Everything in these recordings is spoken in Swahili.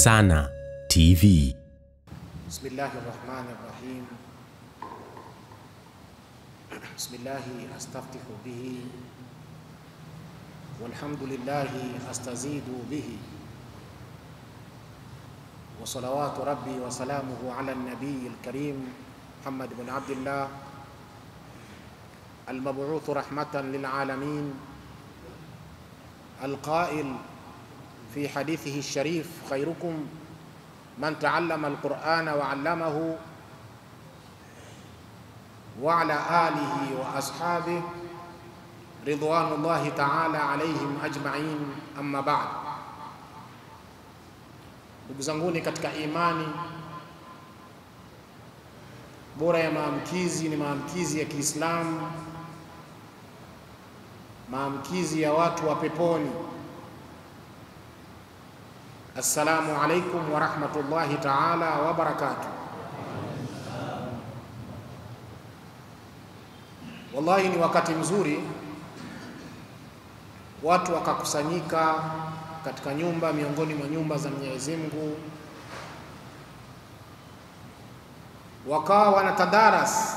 Sana TV. بسم الله الرحمن الرحيم بسم الله أستفتح به والحمد لله أستزيد به وصلوات ربي وسلامه على النبي الكريم محمد بن عبد الله المبعوث رحمة للعالمين القائل في حديثه الشريف خيركم من تعلم القرآن وعلمه وعلى آله وأصحابه رضوان الله تعالى عليهم أجمعين أما بعد ndugu zanguni katika imani bora ya maamkizi ni maamkizi ya Kiislamu maamkizi ya watu wa peponi Assalamu alaikum wa rahmatullahi ta'ala wa barakatuh. Wallahi ni wakati mzuri watu wakakusanyika katika nyumba miongoni mwa nyumba za Mwenyezi Mungu, wakawa wanatadaras,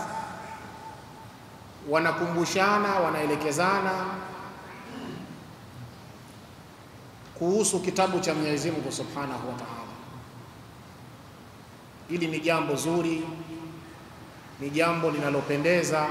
wanakumbushana, wanaelekezana kuhusu kitabu cha Mwenyezi Mungu Subhanahu wa Ta'ala. Hili ni jambo zuri, ni jambo linalopendeza,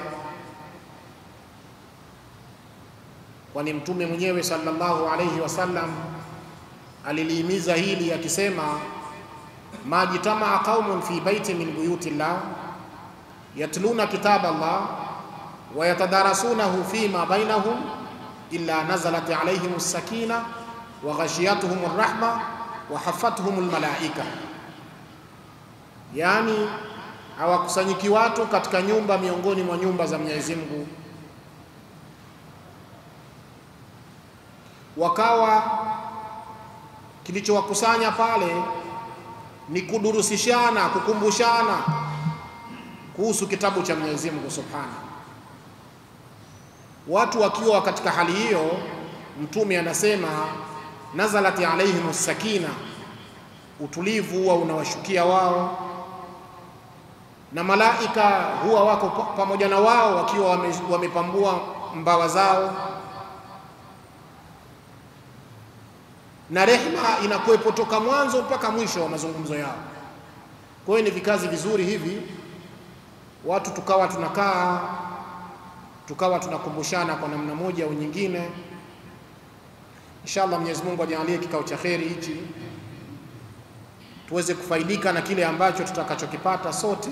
kwani Mtume mwenyewe sallallahu alayhi wasallam alilihimiza hili akisema, majtamaa qaumun fi baiti min buyuti llah yatluna kitaba Allah wa yatadarasunahu fima bainahum illa nazalat alayhim as-sakina wa ghashiyatuhum rahma wa hafatuhum almalaika, yaani hawakusanyiki watu katika nyumba miongoni mwa nyumba za Mwenyezi Mungu, wakawa kilichowakusanya pale ni kudurusishana, kukumbushana kuhusu kitabu cha Mwenyezi Mungu Subhanahu. Watu wakiwa katika hali hiyo, Mtume anasema nazalat alaihim sakina, utulivu huwa unawashukia wao, na malaika huwa wako pamoja na wao wakiwa wame, wamepambua mbawa zao, na rehma inakuwepo toka mwanzo mpaka mwisho wa mazungumzo yao. Kwa hiyo ni vikazi vizuri hivi, watu tukawa tunakaa tukawa tunakumbushana kwa namna moja au nyingine. Inshallah Mwenyezi Mungu ajalie kikao cha kheri hichi tuweze kufaidika na kile ambacho tutakachokipata sote,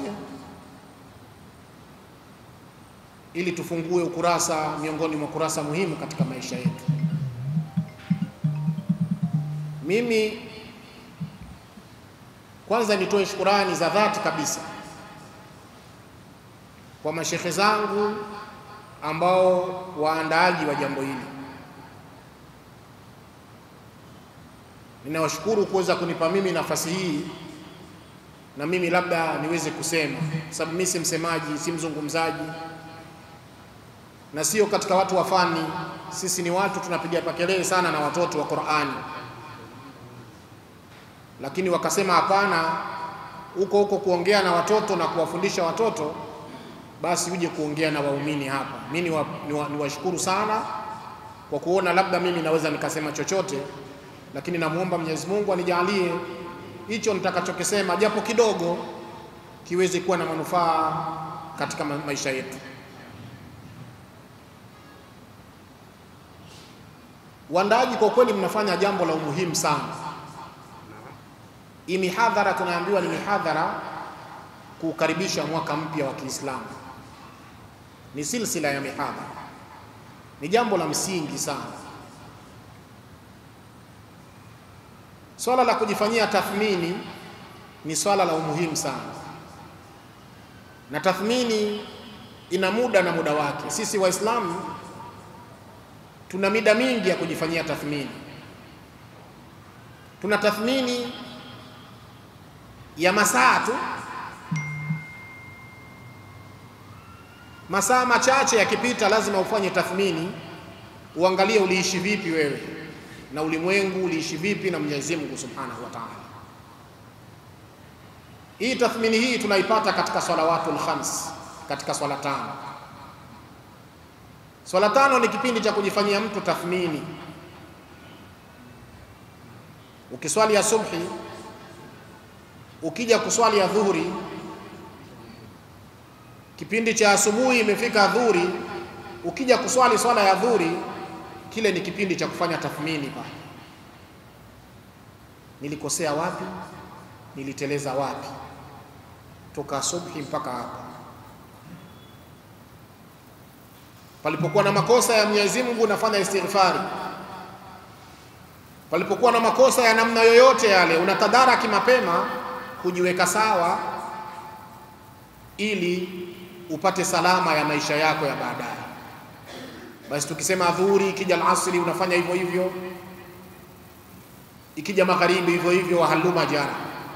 ili tufungue ukurasa miongoni mwa kurasa muhimu katika maisha yetu. Mimi kwanza nitoe shukurani za dhati kabisa kwa mashekhe zangu ambao waandaaji wa jambo hili ninawashukuru kuweza kunipa mimi nafasi hii na mimi labda niweze kusema, kwa sababu mimi si msemaji, si mzungumzaji na sio katika watu wa fani. Sisi ni watu tunapiga pakelele sana na watoto wa Qur'ani, lakini wakasema hapana, huko huko kuongea na watoto na kuwafundisha watoto, basi uje kuongea na waumini hapa. Mimi niwashukuru ni wa, ni sana kwa kuona labda mimi naweza nikasema chochote lakini namwomba Mwenyezi Mungu anijalie hicho nitakachokisema japo kidogo kiweze kuwa na manufaa katika maisha yetu. Waandaaji, kwa kweli mnafanya jambo la umuhimu sana. Hii mihadhara tunaambiwa ni mihadhara kuukaribisha mwaka mpya wa Kiislamu, ni silsila ya mihadhara, ni jambo la msingi sana. Swala la kujifanyia tathmini ni swala la umuhimu sana, na tathmini ina muda na muda wake. Sisi Waislamu tuna mida mingi ya kujifanyia tathmini. Tuna tathmini ya masaa tu, masaa machache yakipita, lazima ufanye tathmini, uangalie uliishi vipi wewe na ulimwengu uliishi vipi na Mwenyezi Mungu Subhanahu wa Ta'ala. Hii tathmini hii tunaipata katika salawatul khams, katika swala tano. Swala tano ni kipindi cha kujifanyia mtu tathmini. Ukiswali ya subhi, ukija kuswali ya dhuhuri, kipindi cha asubuhi imefika dhuhuri, ukija kuswali swala ya dhuhuri, kile ni kipindi cha kufanya tathmini pale nilikosea wapi, niliteleza wapi, toka subhi mpaka hapa. Palipokuwa na makosa ya Mwenyezi Mungu unafanya istighfari, palipokuwa na makosa ya namna yoyote yale unatadaraki mapema kujiweka sawa, ili upate salama ya maisha yako ya baadaye. Basi tukisema dhuhuri, ikija alasri unafanya hivyo hivyo ikija magharibi hivyo hivyo, wahaluma jara.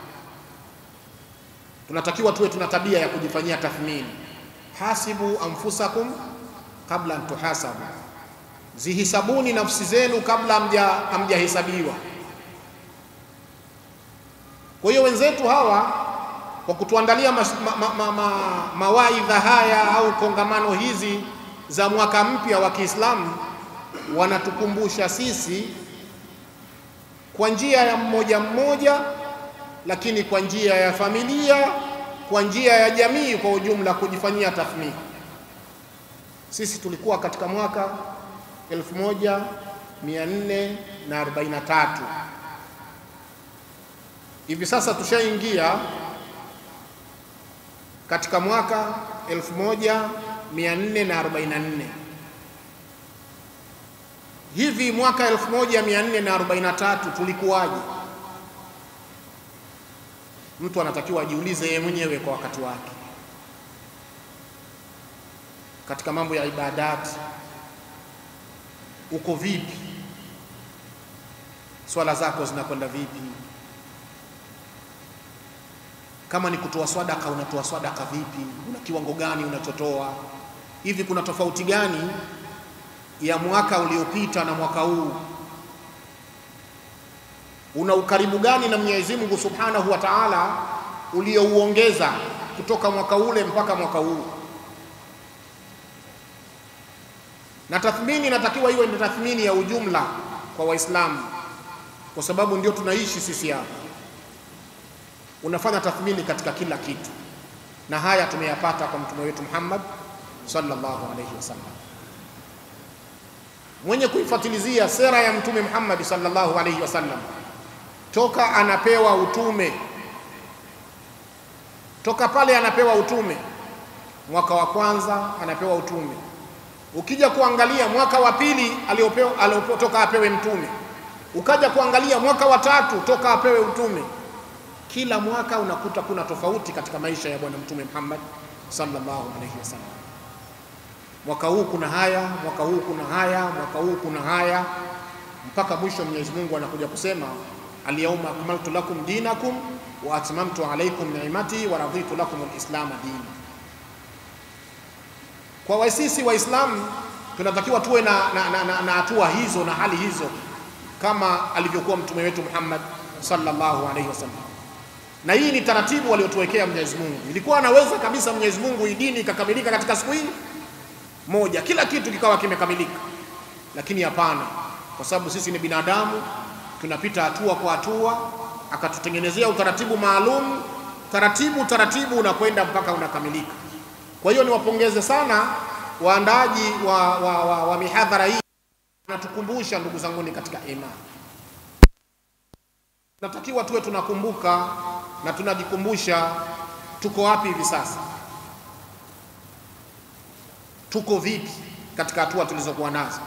Tunatakiwa tuwe tuna tabia ya kujifanyia tathmini. Hasibu anfusakum kabla an tuhasabu, zihisabuni nafsi zenu kabla hamjahesabiwa. Kwa hiyo wenzetu hawa kwa kutuandalia ma, ma, ma, ma, mawaidha haya au kongamano hizi za mwaka mpya wa Kiislamu wanatukumbusha sisi kwa njia ya mmoja mmoja, lakini kwa njia ya familia, kwa njia ya jamii kwa ujumla, kujifanyia tathmini. Sisi tulikuwa katika mwaka 1443 hivi sasa tushaingia katika mwaka 1444 hivi mwaka 1443 tulikuwaje? Mtu anatakiwa ajiulize yeye mwenyewe kwa wakati wake, katika mambo ya ibadati uko vipi? Swala zako zinakwenda vipi? Kama ni kutoa swadaka, unatoa swadaka vipi? Una kiwango gani unachotoa? Hivi kuna tofauti gani ya mwaka uliopita na mwaka huu? Una ukaribu gani na Mwenyezi Mungu Subhanahu wa Ta'ala uliouongeza kutoka mwaka ule mpaka mwaka huu? Na tathmini inatakiwa iwe ni tathmini ya ujumla kwa Waislamu, kwa sababu ndio tunaishi sisi hapa. Unafanya tathmini katika kila kitu, na haya tumeyapata kwa mtume wetu Muhammad sallallahu alaihi wasallam mwenye kuifatilizia sera ya mtume Muhammad sallallahu alaihi wasallam toka anapewa utume, toka pale anapewa utume, mwaka wa kwanza anapewa utume. Ukija kuangalia mwaka wa pili aliopewa, aliopewa toka apewe mtume, ukaja kuangalia mwaka wa tatu toka apewe utume, kila mwaka unakuta kuna tofauti katika maisha ya bwana mtume Muhammad sallallahu alaihi wasallam mwaka huu kuna haya, mwaka huu kuna haya, mwaka huu kuna haya, mpaka mwisho Mwenyezi Mungu anakuja kusema alyawma akmaltu lakum dinakum wa atmamtu alaykum ni'mati wa raditu lakum alislama dina. Kwa wasisi Waislamu tunatakiwa tuwe na hatua na, na, na hatua hizo na hali hizo kama alivyokuwa mtume wetu Muhammad sallallahu alaihi wasallam, na hii ni taratibu waliotuwekea Mwenyezi Mungu. Ilikuwa anaweza kabisa Mwenyezi Mungu hii dini ikakamilika katika siku hii moja kila kitu kikawa kimekamilika, lakini hapana, kwa sababu sisi ni binadamu, tunapita hatua kwa hatua, akatutengenezea utaratibu maalum, taratibu taratibu unakwenda mpaka unakamilika. Kwa hiyo niwapongeze sana waandaaji wa, wa, wa, wa mihadhara hii, natukumbusha ndugu zanguni katika imani, natakiwa tuwe tunakumbuka na tunajikumbusha tuko wapi hivi sasa tuko vipi katika hatua tulizokuwa nazo,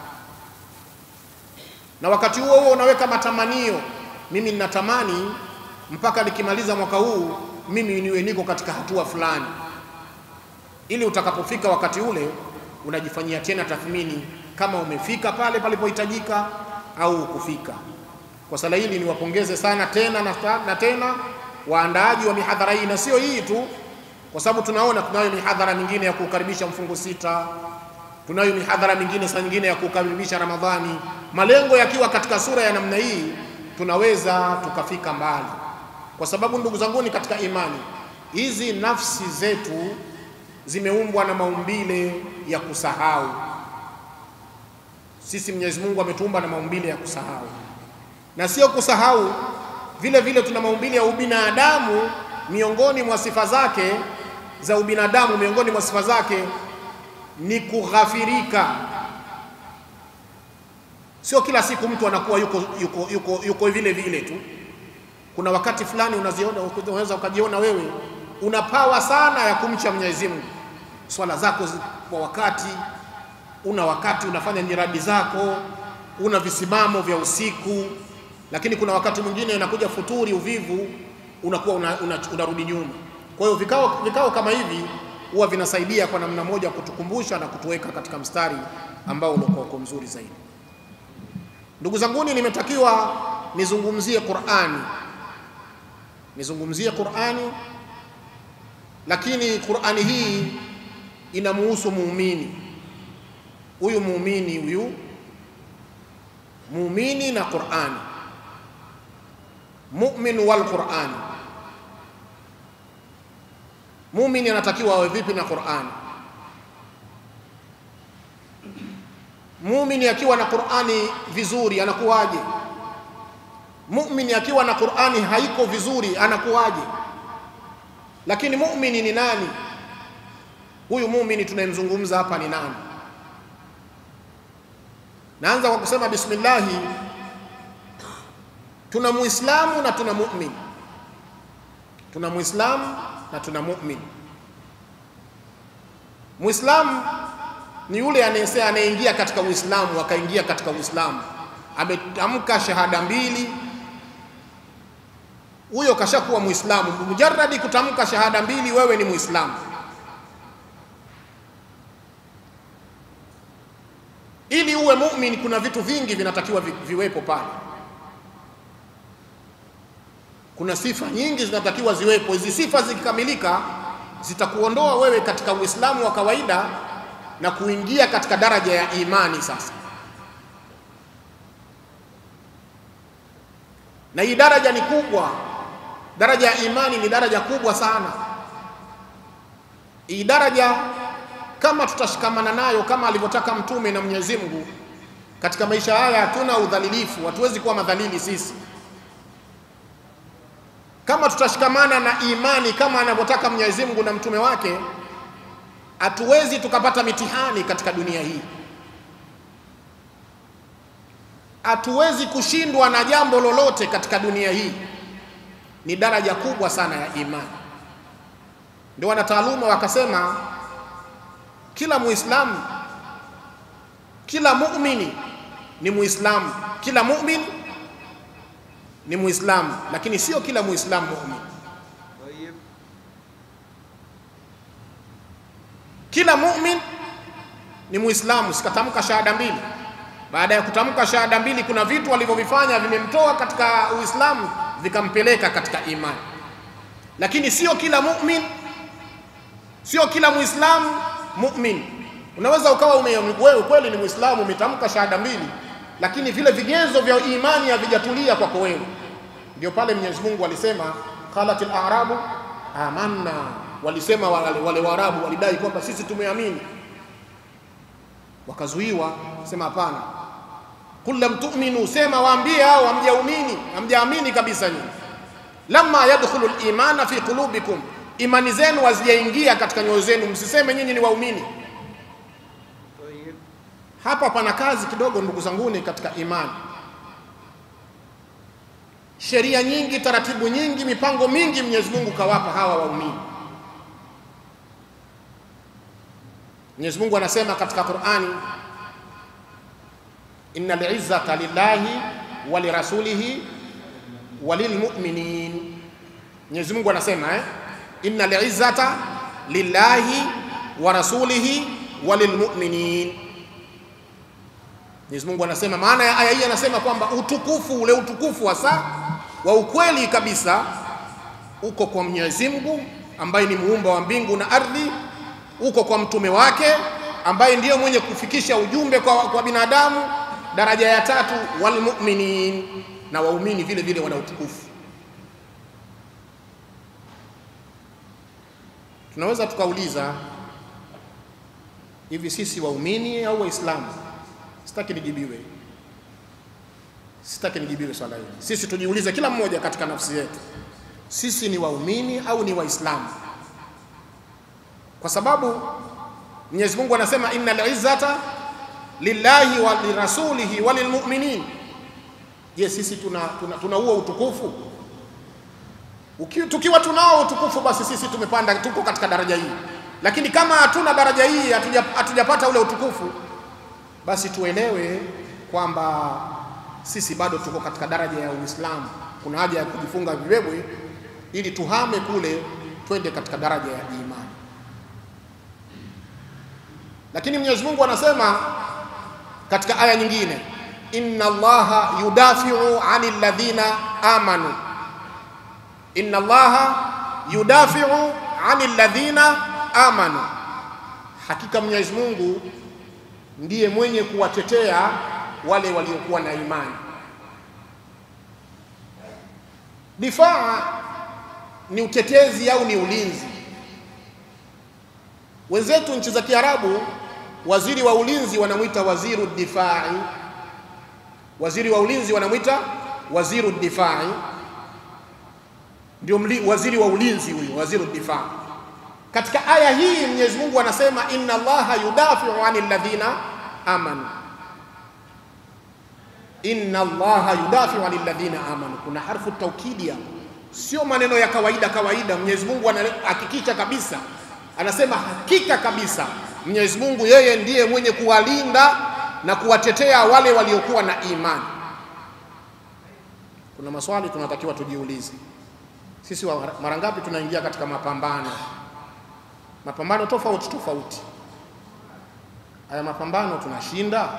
na wakati huo huo unaweka matamanio. Mimi ninatamani mpaka nikimaliza mwaka huu mimi niwe niko katika hatua fulani, ili utakapofika wakati ule unajifanyia tena tathmini kama umefika pale palipohitajika au kufika. Kwa sala hili niwapongeze sana tena na, na tena waandaaji wa mihadhara hii, na sio hii tu kwa sababu tunaona tunayo mihadhara mingine ya kukaribisha mfungo sita, tunayo mihadhara mingine saa nyingine ya kukaribisha Ramadhani. Malengo yakiwa katika sura ya namna hii, tunaweza tukafika mbali, kwa sababu ndugu zanguni katika imani, hizi nafsi zetu zimeumbwa na maumbile ya kusahau. Sisi Mwenyezi Mungu ametuumba na maumbile ya kusahau, na sio kusahau vile vile, tuna maumbile ya ubinadamu. Miongoni mwa sifa zake za ubinadamu, miongoni mwa sifa zake ni kughafirika. Sio kila siku mtu anakuwa yuko, yuko, yuko, yuko vile vile tu. Kuna wakati fulani unaziona, unaweza ukajiona wewe una pawa sana ya kumcha Mwenyezi Mungu, swala zako kwa wakati, una wakati unafanya nyiradi zako, una visimamo vya usiku, lakini kuna wakati mwingine inakuja futuri, uvivu, unakuwa unarudi una, una, una nyuma. Kwa hiyo vikao, vikao kama hivi huwa vinasaidia kwa namna moja kutukumbusha na kutuweka katika mstari ambao ulikuwa uko mzuri zaidi. Ndugu zanguni, nimetakiwa nizungumzie Qur'ani, nizungumzie Qur'ani, lakini Qur'ani hii inamuhusu muumini huyu, muumini huyu, muumini na Qur'ani, mu'min wal Qur'ani. Muumini anatakiwa awe vipi na Qur'ani? Muumini akiwa na Qur'ani vizuri anakuwaje? Muumini akiwa na Qur'ani haiko vizuri anakuwaje? Lakini muumini ni nani? Huyu muumini tunayemzungumza hapa ni nani? Naanza kwa kusema bismillahi, tuna muislamu na tuna muumini, tuna muislamu na tuna muumini. Muislamu ni yule anayesema anayeingia katika Uislamu akaingia katika Uislamu, ametamka shahada mbili, huyo kashakuwa Muislamu. Mujarradi kutamka shahada mbili, wewe ni Muislamu. Ili uwe muumini, kuna vitu vingi vinatakiwa vi, viwepo pale. Kuna sifa nyingi zinatakiwa ziwepo. Hizi sifa zikikamilika, zitakuondoa wewe katika Uislamu wa kawaida na kuingia katika daraja ya imani sasa. Na hii daraja ni kubwa, daraja ya imani ni daraja kubwa sana. Hii daraja kama tutashikamana nayo kama alivyotaka Mtume na Mwenyezi Mungu katika maisha haya, hatuna udhalilifu, hatuwezi kuwa madhalili sisi. Kama tutashikamana na imani kama anavyotaka Mwenyezi Mungu na mtume wake hatuwezi tukapata mitihani katika dunia hii, hatuwezi kushindwa na jambo lolote katika dunia hii. Ni daraja kubwa sana ya imani. Ndio wanataaluma wakasema, kila Muislamu, kila muumini ni Muislamu, kila muumini ni Muislamu, lakini sio kila Muislamu muumini. Kila mumin ni Muislamu, sikatamka shahada mbili. Baada ya kutamka shahada mbili, kuna vitu alivyovifanya vimemtoa katika Uislamu vikampeleka katika imani, lakini sio kila mumin, sio kila Muislamu mumin. Unaweza ukawa wewe kweli ni Muislamu, umetamka shahada mbili, lakini vile vigezo vya imani havijatulia kwako wewe. Ndio pale Mwenyezi Mungu alisema qalatil a'rabu amanna walisema wale, wale Waarabu walidai kwamba sisi tumeamini, wakazuiwa sema hapana. Qul lam tu'minu, sema waambie hao hamjaamini, hamjaamini kabisa nyinyi. Lamma yadkhulu al-imana fi qulubikum, imani zenu hazijaingia katika nyoyo zenu, msiseme nyinyi ni waumini. Hapa pana kazi kidogo, ndugu zanguni, katika imani. Sheria nyingi, taratibu nyingi, mipango mingi Mwenyezi Mungu kawapa hawa waumini. Mwenyezi Mungu anasema katika Qur'ani, innal izzata lillahi wa lirasulihi wa lilmu'minin. Mwenyezi Mungu anasema eh, innal izzata lillahi wa rasulihi wa lilmu'minin. Mwenyezi Mungu anasema, maana ya aya hii anasema kwamba utukufu ule utukufu hasa wa ukweli kabisa uko kwa Mwenyezi Mungu ambaye ni muumba wa mbingu na ardhi uko kwa mtume wake ambaye ndiyo mwenye kufikisha ujumbe kwa, kwa binadamu. Daraja ya tatu walmuminin, na waumini vile vile wana utukufu. tunaweza tukauliza hivi, sisi waumini au Waislamu? Sitaki nijibiwe, sitaki nijibiwe swala hili. Sisi tujiulize kila mmoja katika nafsi yetu, sisi ni waumini au ni Waislamu? Kwa sababu Mwenyezi Mungu anasema innal izzata lillahi wa lirasulihi wa lilmu'minin. Je, sisi tuna tuna, tuna huo utukufu? Uki, tukiwa tunao utukufu basi sisi tumepanda, tuko katika daraja hii. Lakini kama hatuna daraja hii, hatujapata ule utukufu, basi tuelewe kwamba sisi bado tuko katika daraja ya Uislamu. Kuna haja ya kujifunga vibebwe ili tuhame kule, twende katika daraja ya imani. Lakini Mwenyezi Mungu anasema katika aya nyingine, inna Allaha yudafiu anil ladhina amanu, inna Allaha yudafiu anil ladhina amanu, hakika Mwenyezi Mungu ndiye mwenye kuwatetea wale waliokuwa na imani. Difaa ni utetezi au ni ulinzi. Wenzetu nchi za Kiarabu, waziri wa ulinzi wanamwita waziru difai, waziri wa ulinzi wanamwita waziru difai, ndio waziri wa ulinzi huyo, waziru difai. Katika aya hii Mwenyezi Mungu anasema inna Allaha yudafiu anil ladhina amanu, inna Allaha yudafiu anil ladhina amanu. Kuna harfu taukidi hapo, sio maneno ya kawaida kawaida. Mwenyezi Mungu anahakikisha kabisa, anasema hakika kabisa Mwenyezi Mungu yeye ndiye mwenye kuwalinda na kuwatetea wale waliokuwa na imani. Kuna maswali tunatakiwa tujiulize sisi, mara ngapi tunaingia katika mapambano mapambano tofauti tofauti. Haya mapambano tunashinda?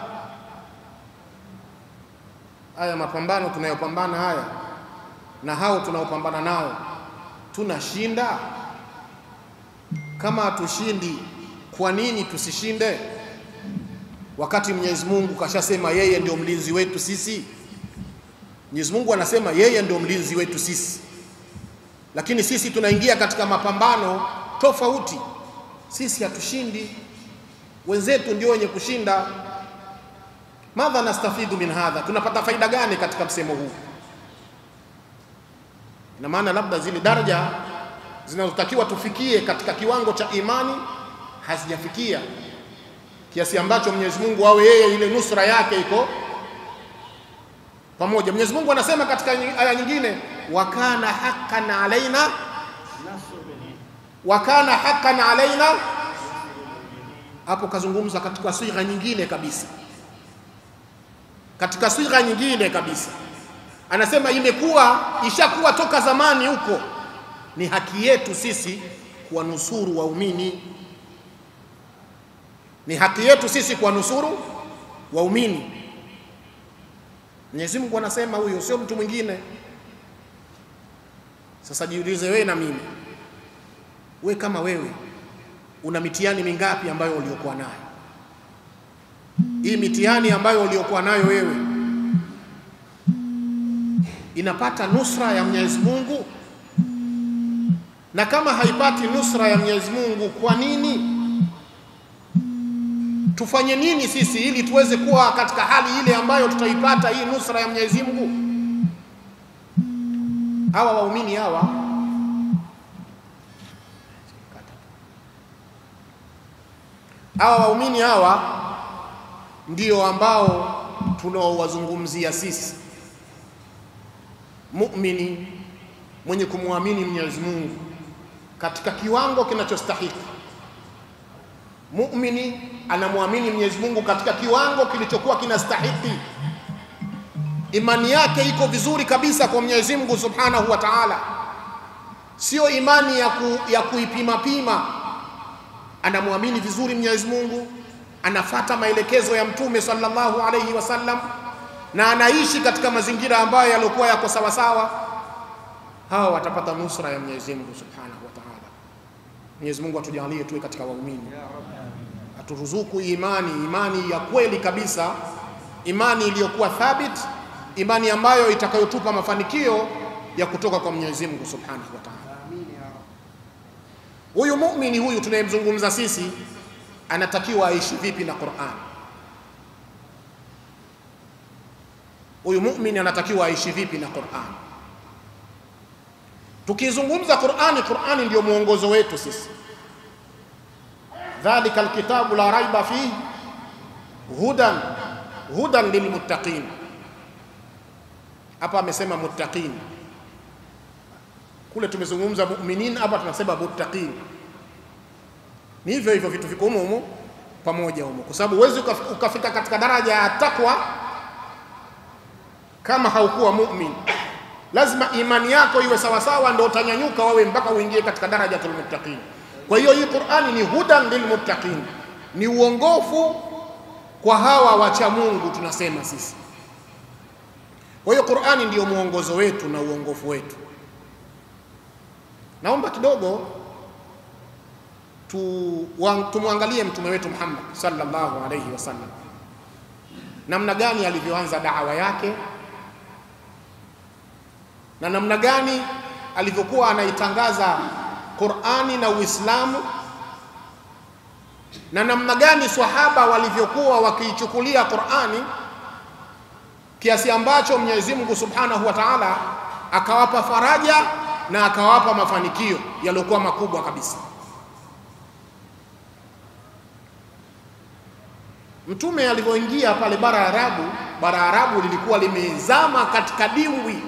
Haya mapambano tunayopambana haya na hao tunaopambana nao tunashinda? Kama hatushindi, kwa nini tusishinde, wakati Mwenyezi Mungu kashasema yeye ndio mlinzi wetu sisi? Mwenyezi Mungu anasema yeye ndio mlinzi wetu sisi, lakini sisi tunaingia katika mapambano tofauti sisi hatushindi, wenzetu ndio wenye kushinda. Madha nastafidhu min hadha, tunapata faida gani katika msemo huu? Ina maana labda zile daraja zinazotakiwa tufikie katika kiwango cha imani hazijafikia, kiasi ambacho Mwenyezi Mungu awe yeye ile nusra yake iko pamoja. Mwenyezi Mungu anasema katika aya nyingine, wa kana haqqan alaina wa kana haqqan alaina. Hapo kazungumza katika sigha nyingine kabisa, katika sigha nyingine kabisa anasema imekuwa ishakuwa toka zamani huko, ni haki yetu sisi kuwanusuru waumini, ni haki yetu sisi kuwanusuru waumini. Mwenyezi Mungu anasema huyo, sio mtu mwingine. Sasa jiulize wewe na mimi we kama wewe una mitihani mingapi ambayo uliokuwa nayo? Hii mitihani ambayo uliokuwa nayo wewe inapata nusra ya Mwenyezi Mungu? Na kama haipati nusra ya Mwenyezi Mungu, kwa nini? Tufanye nini sisi ili tuweze kuwa katika hali ile ambayo tutaipata hii nusra ya Mwenyezi Mungu? Hawa waumini hawa hawa waumini hawa ndio ambao tunaowazungumzia sisi. Muumini mwenye kumwamini Mwenyezi Mungu katika kiwango kinachostahiki. Muumini anamwamini Mwenyezi Mungu katika kiwango kilichokuwa kinastahiki. Imani yake iko vizuri kabisa kwa Mwenyezi Mungu Subhanahu wa Ta'ala, sio imani ya, ku, ya kuipima pima anamwamini vizuri Mwenyezi Mungu, anafata maelekezo ya Mtume sallallahu alayhi wasallam, na anaishi katika mazingira ambayo yaliokuwa yako sawasawa. Hawa watapata nusra ya Mwenyezi Mungu subhanahu wa ta'ala. Mwenyezi Mungu atujalie tuwe katika waumini, aturuzuku imani, imani ya kweli kabisa, imani iliyokuwa thabit, imani ambayo itakayotupa mafanikio ya kutoka kwa Mwenyezi Mungu subhanahu wa ta'ala. Huyu muumini huyu tunayemzungumza sisi anatakiwa aishi vipi na Qur'an? Huyu muumini anatakiwa aishi vipi na Qur'an? Tukizungumza Qur'ani, Qur'ani ndio mwongozo wetu sisi. Dhalika alkitabu la raiba fihi hudan hudan lilmuttaqin. Hapa amesema muttaqin, kule tumezungumza mu'minin, hapa tunasema muttaqin. Ni hivyo hivyo, vitu viko humo humo pamoja humo, kwa sababu huwezi ukafika katika daraja ya takwa kama haukuwa mu'min. Lazima imani yako iwe sawasawa, ndio utanyanyuka wawe mpaka uingie katika darajatul muttaqin. Kwa hiyo hii Qur'ani ni hudan lilmuttaqin, ni uongofu kwa hawa wacha Mungu tunasema sisi. Kwa hiyo Qur'ani ndiyo mwongozo wetu na uongofu wetu. Naomba kidogo tu tumwangalie mtume wetu Muhammad sallallahu alayhi wasallam, namna gani alivyoanza da'wa yake na namna gani alivyokuwa anaitangaza Qur'ani na Uislamu na namna gani swahaba walivyokuwa wakiichukulia Qur'ani kiasi ambacho Mwenyezi Mungu Subhanahu wa Ta'ala akawapa faraja na akawapa mafanikio yaliyokuwa makubwa kabisa. Mtume alivyoingia pale bara ya Arabu, bara ya Arabu lilikuwa limezama katika dimbwi.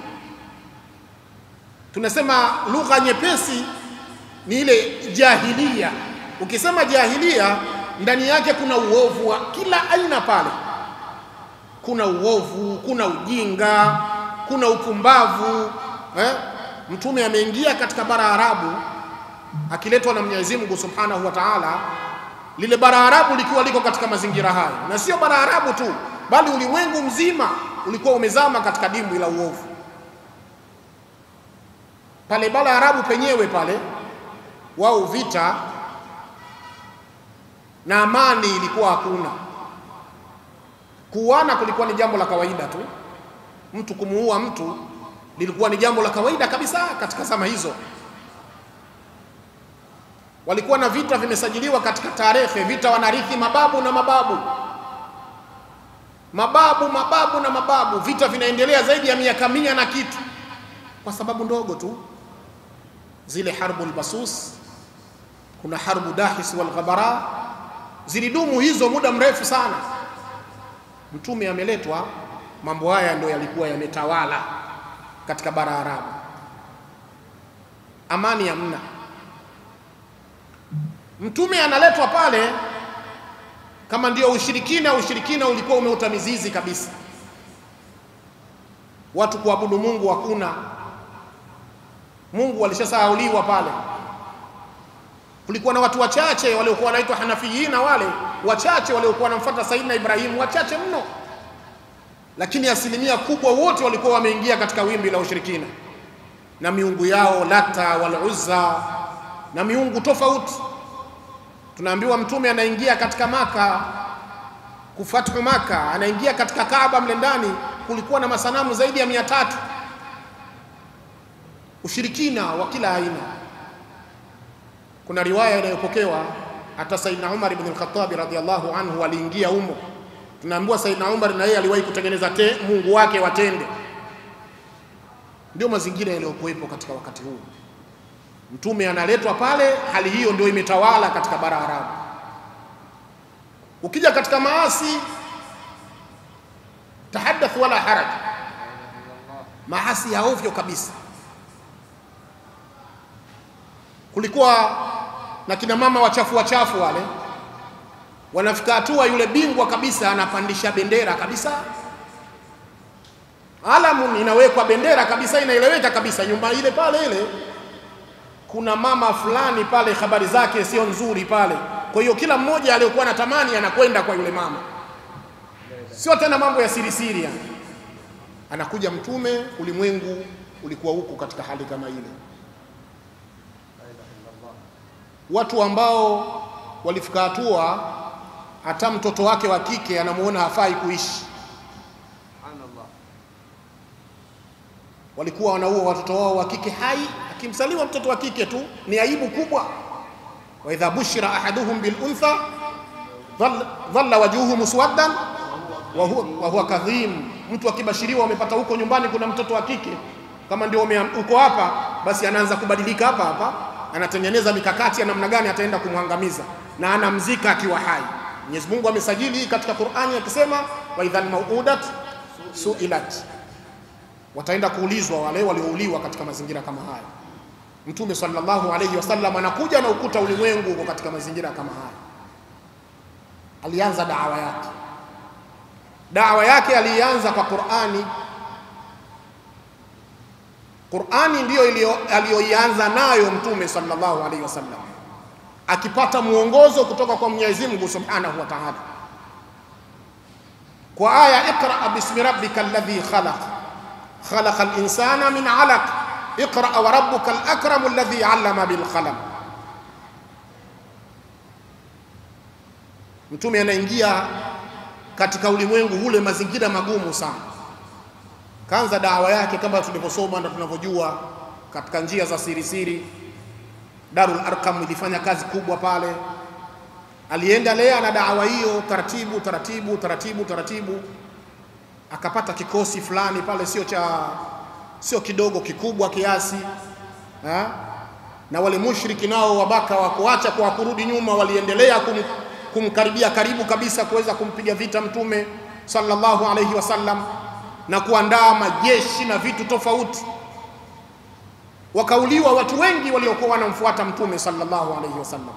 Tunasema lugha nyepesi ni ile jahilia. Ukisema jahilia, ndani yake kuna uovu wa kila aina pale. Kuna uovu, kuna ujinga, kuna upumbavu eh? Mtume ameingia katika bara Arabu akiletwa na Mwenyezi Mungu Subhanahu wa Ta'ala, lile bara Arabu likiwa liko katika mazingira hayo, na sio bara Arabu tu, bali ulimwengu mzima ulikuwa umezama katika dimbwi la uovu. Pale bara Arabu penyewe pale, wao vita na amani ilikuwa hakuna. Kuuana kulikuwa ni jambo la kawaida tu, mtu kumuua mtu lilikuwa ni jambo la kawaida kabisa katika zama hizo. Walikuwa na vita vimesajiliwa katika tarehe, vita wanarithi mababu na mababu, mababu mababu na mababu, vita vinaendelea zaidi ya miaka mia na kitu, kwa sababu ndogo tu, zile harbu lbasus, kuna harbu dahis wal ghabara, zilidumu hizo muda mrefu sana. Mtume ameletwa, mambo haya ndio yalikuwa yametawala katika bara Arabu, amani hamna. Mtume analetwa pale kama ndio ushirikina. Ushirikina ulikuwa umeota mizizi kabisa, watu kuabudu Mungu hakuna. Mungu alishasahauliwa pale. Kulikuwa na watu wachache waliokuwa wanaitwa Hanafiyina, wale wachache waliokuwa wanamfuata Saidina Ibrahimu, wachache mno lakini asilimia kubwa wote walikuwa wameingia katika wimbi la ushirikina na miungu yao Lata wal Uzza na miungu tofauti. Tunaambiwa mtume anaingia katika Maka kufathu Maka, anaingia katika Kaaba, mle ndani kulikuwa na masanamu zaidi ya mia tatu. Ushirikina wa kila aina. Kuna riwaya inayopokewa hata Saidina Umar ibn al-Khattab radhiyallahu anhu aliingia humo tunaambiwa Saidina Umar na yeye aliwahi kutengeneza te, mungu wake watende. Ndio mazingira yaliyokuwepo katika wakati huu. Mtume analetwa pale, hali hiyo ndio imetawala katika bara Arabu. Ukija katika maasi, tahaddath wala haraj, maasi ya ovyo kabisa. Kulikuwa na kina mama wachafu wachafu wale wanafika hatua yule bingwa kabisa anapandisha bendera kabisa, alamu inawekwa bendera kabisa, inaeleweka kabisa, nyumba ile pale ile kuna mama fulani pale, habari zake sio nzuri pale. Kwa hiyo kila mmoja aliyokuwa anatamani anakwenda kwa yule mama, sio tena mambo ya siri siri. Anakuja Mtume, ulimwengu ulikuwa huko katika hali kama ile, watu ambao walifika hatua hata mtoto wake wa kike anamuona hafai kuishi. Walikuwa wanaua watoto wao wa kike hai, akimsaliwa mtoto wa kike tu ni aibu kubwa. wa idha bushira ahaduhum bil untha dhalla- dhalla wajhuhu muswaddan wa huwa, wa huwa kadhim. Mtu akibashiriwa amepata huko nyumbani kuna mtoto wa kike, kama ndio ume- uko hapa, basi anaanza kubadilika hapa hapa, anatengeneza mikakati ya namna gani ataenda kumwangamiza na anamzika akiwa hai. Mwenyezi Mungu amesajili hii katika Qur'ani akisema, wa idhal mauudat suilat, wataenda kuulizwa wale waliouliwa katika mazingira kama haya. Mtume sallallahu alayhi wasallam anakuja na ukuta ulimwengu uko katika mazingira kama haya. Alianza dawa yake, dawa yake alianza kwa Qur'ani. Qur'ani ndiyo iliyo- aliyoianza nayo Mtume sallallahu alayhi wasallam, akipata mwongozo kutoka kwa Mwenyezi Mungu subhanahu wa ta'ala, kwa aya iqra bismi rabbika alladhi khalaq khalaqa al-insana min 'alaq iqra wa rabbuka al-akram alladhi 'allama bil qalam. Mtume anaingia katika ulimwengu ule mazingira magumu sana. Kaanza dawa yake kama tulivyosoma na tunavyojua katika njia za siri siri. Darul Arkam ilifanya kazi kubwa pale, aliendelea na dawa hiyo taratibu taratibu taratibu taratibu, akapata kikosi fulani pale, sio cha sio kidogo, kikubwa kiasi ha? na wale mushriki nao wabaka wa kuacha kwa kurudi nyuma, waliendelea kum, kumkaribia karibu kabisa kuweza kumpiga vita mtume sallallahu alayhi wasallam na kuandaa majeshi na vitu tofauti. Wakauliwa watu wengi waliokuwa wanamfuata mtume sallallahu alayhi wasallam.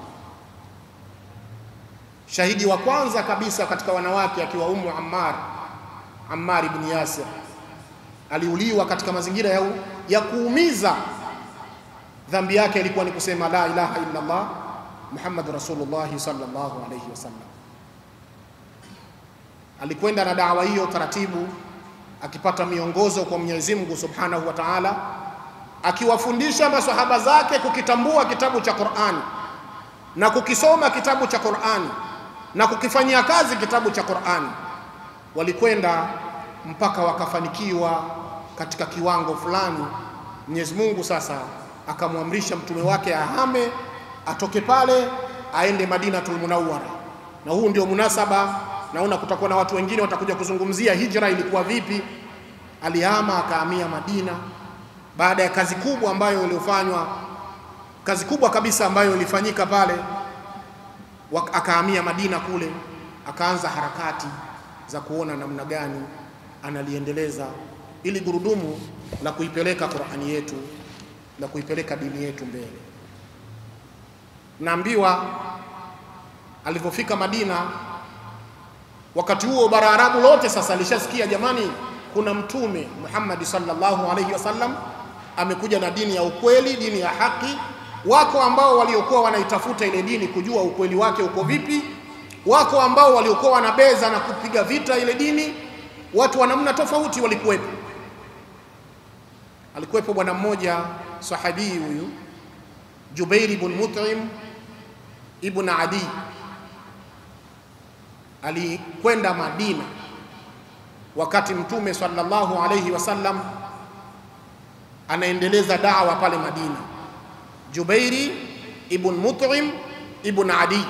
Shahidi wa kwanza kabisa katika wanawake akiwa Ummu Ammar, Ammar ibn Yasir aliuliwa katika mazingira ya, ya kuumiza. Dhambi yake ilikuwa ni kusema la ilaha illa Allah Muhammad Rasulullah sallallahu alayhi wasallam. Alikwenda na dawa hiyo taratibu, akipata miongozo kwa Mwenyezi Mungu Subhanahu wa Ta'ala, akiwafundisha maswahaba zake kukitambua kitabu cha Qur'ani na kukisoma kitabu cha Qur'ani na kukifanyia kazi kitabu cha Qur'ani. Walikwenda mpaka wakafanikiwa katika kiwango fulani. Mwenyezi Mungu sasa akamwamrisha mtume wake ahame, atoke pale aende Madinatul Munawwara, na huu ndio munasaba. Naona kutakuwa na watu wengine watakuja kuzungumzia hijra ilikuwa vipi. Alihama akahamia Madina baada ya kazi kubwa ambayo iliyofanywa, kazi kubwa kabisa ambayo ilifanyika pale, Wak- akahamia Madina kule, akaanza harakati za kuona namna gani analiendeleza ili gurudumu la kuipeleka Qur'ani yetu la kuipeleka dini yetu mbele. Naambiwa alivyofika Madina, wakati huo bara Arabu lote sasa alishasikia, jamani, kuna mtume Muhammad sallallahu alaihi wasallam amekuja na dini ya ukweli, dini ya haki. Wako ambao waliokuwa wanaitafuta ile dini kujua ukweli wake uko vipi, wako ambao waliokuwa wanabeza na kupiga vita ile dini. Watu wa namna tofauti walikuwepo. Alikuwepo bwana mmoja sahabii huyu Jubair ibn Mut'im ibn Adi, alikwenda Madina wakati Mtume sallallahu alayhi wasallam anaendeleza dawa pale Madina. Jubairi ibn Mut'im ibn Adi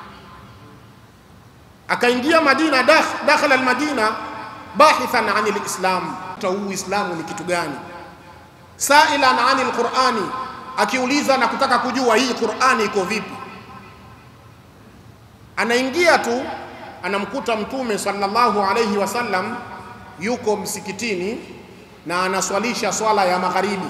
akaingia Madina, dakh- dakhala almadina bahithan an alislam, huu Uislamu ni kitu gani? Sailan an alqurani, akiuliza na kutaka kujua hii Qurani iko vipi. Anaingia tu anamkuta Mtume sallallahu alayhi wasallam yuko msikitini na anaswalisha swala ya magharibi,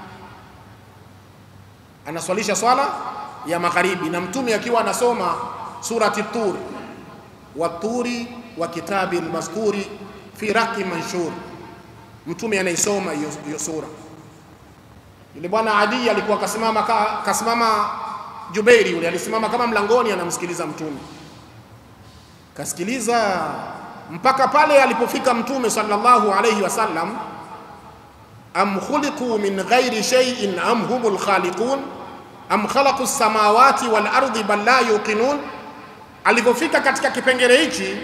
anaswalisha swala ya magharibi, na Mtume akiwa anasoma surati Tur, waturi wa kitabi almasturi fi raqi manshur. Mtume anaisoma hiyo hiyo sura. Yule bwana Adi alikuwa kasimama ka, kasimama Jubairi yule alisimama kama mlangoni anamsikiliza Mtume, kasikiliza mpaka pale alipofika Mtume sallallahu alayhi wasallam, am khuliqu min ghairi shay'in am humul khaliqun am khalaqu as-samawati wal ardi bal la yuqinun. Alipofika katika kipengele hichi,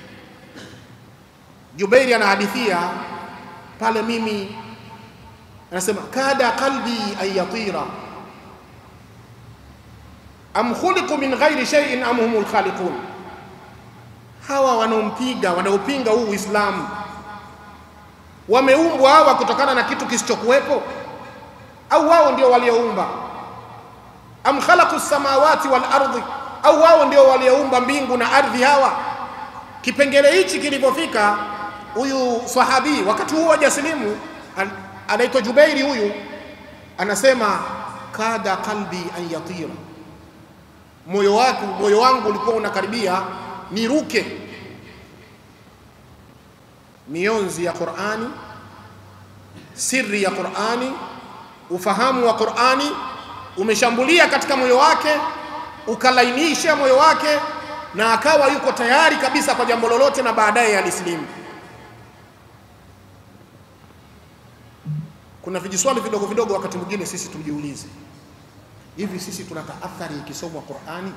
Jubairi anahadithia pale, mimi anasema kada qalbi an yatira am khuliqu min ghairi shay'in am humul khaliqun, hawa wanaompiga wanaopinga huu Uislamu wameumbwa hawa kutokana na kitu kisichokuwepo au wao ndio walioumba? Am khalaqu samawati wal ardi, au wao ndio walioumba mbingu na ardhi? Hawa kipengele hichi kilipofika, huyu sahabi wakati huo hajasilimu, an- anaitwa Jubairi, huyu anasema kada qalbi an yatira, moyo wako moyo wangu ulikuwa unakaribia niruke. Mionzi ya Qur'ani, siri ya Qur'ani, ufahamu wa Qur'ani umeshambulia katika moyo wake, ukalainisha moyo wake, na akawa yuko tayari kabisa kwa jambo lolote, na baadaye alisilimu. Kuna vijiswali vidogo vidogo, wakati mwingine sisi tujiulize, hivi sisi tuna taathari ikisomwa Qur'ani?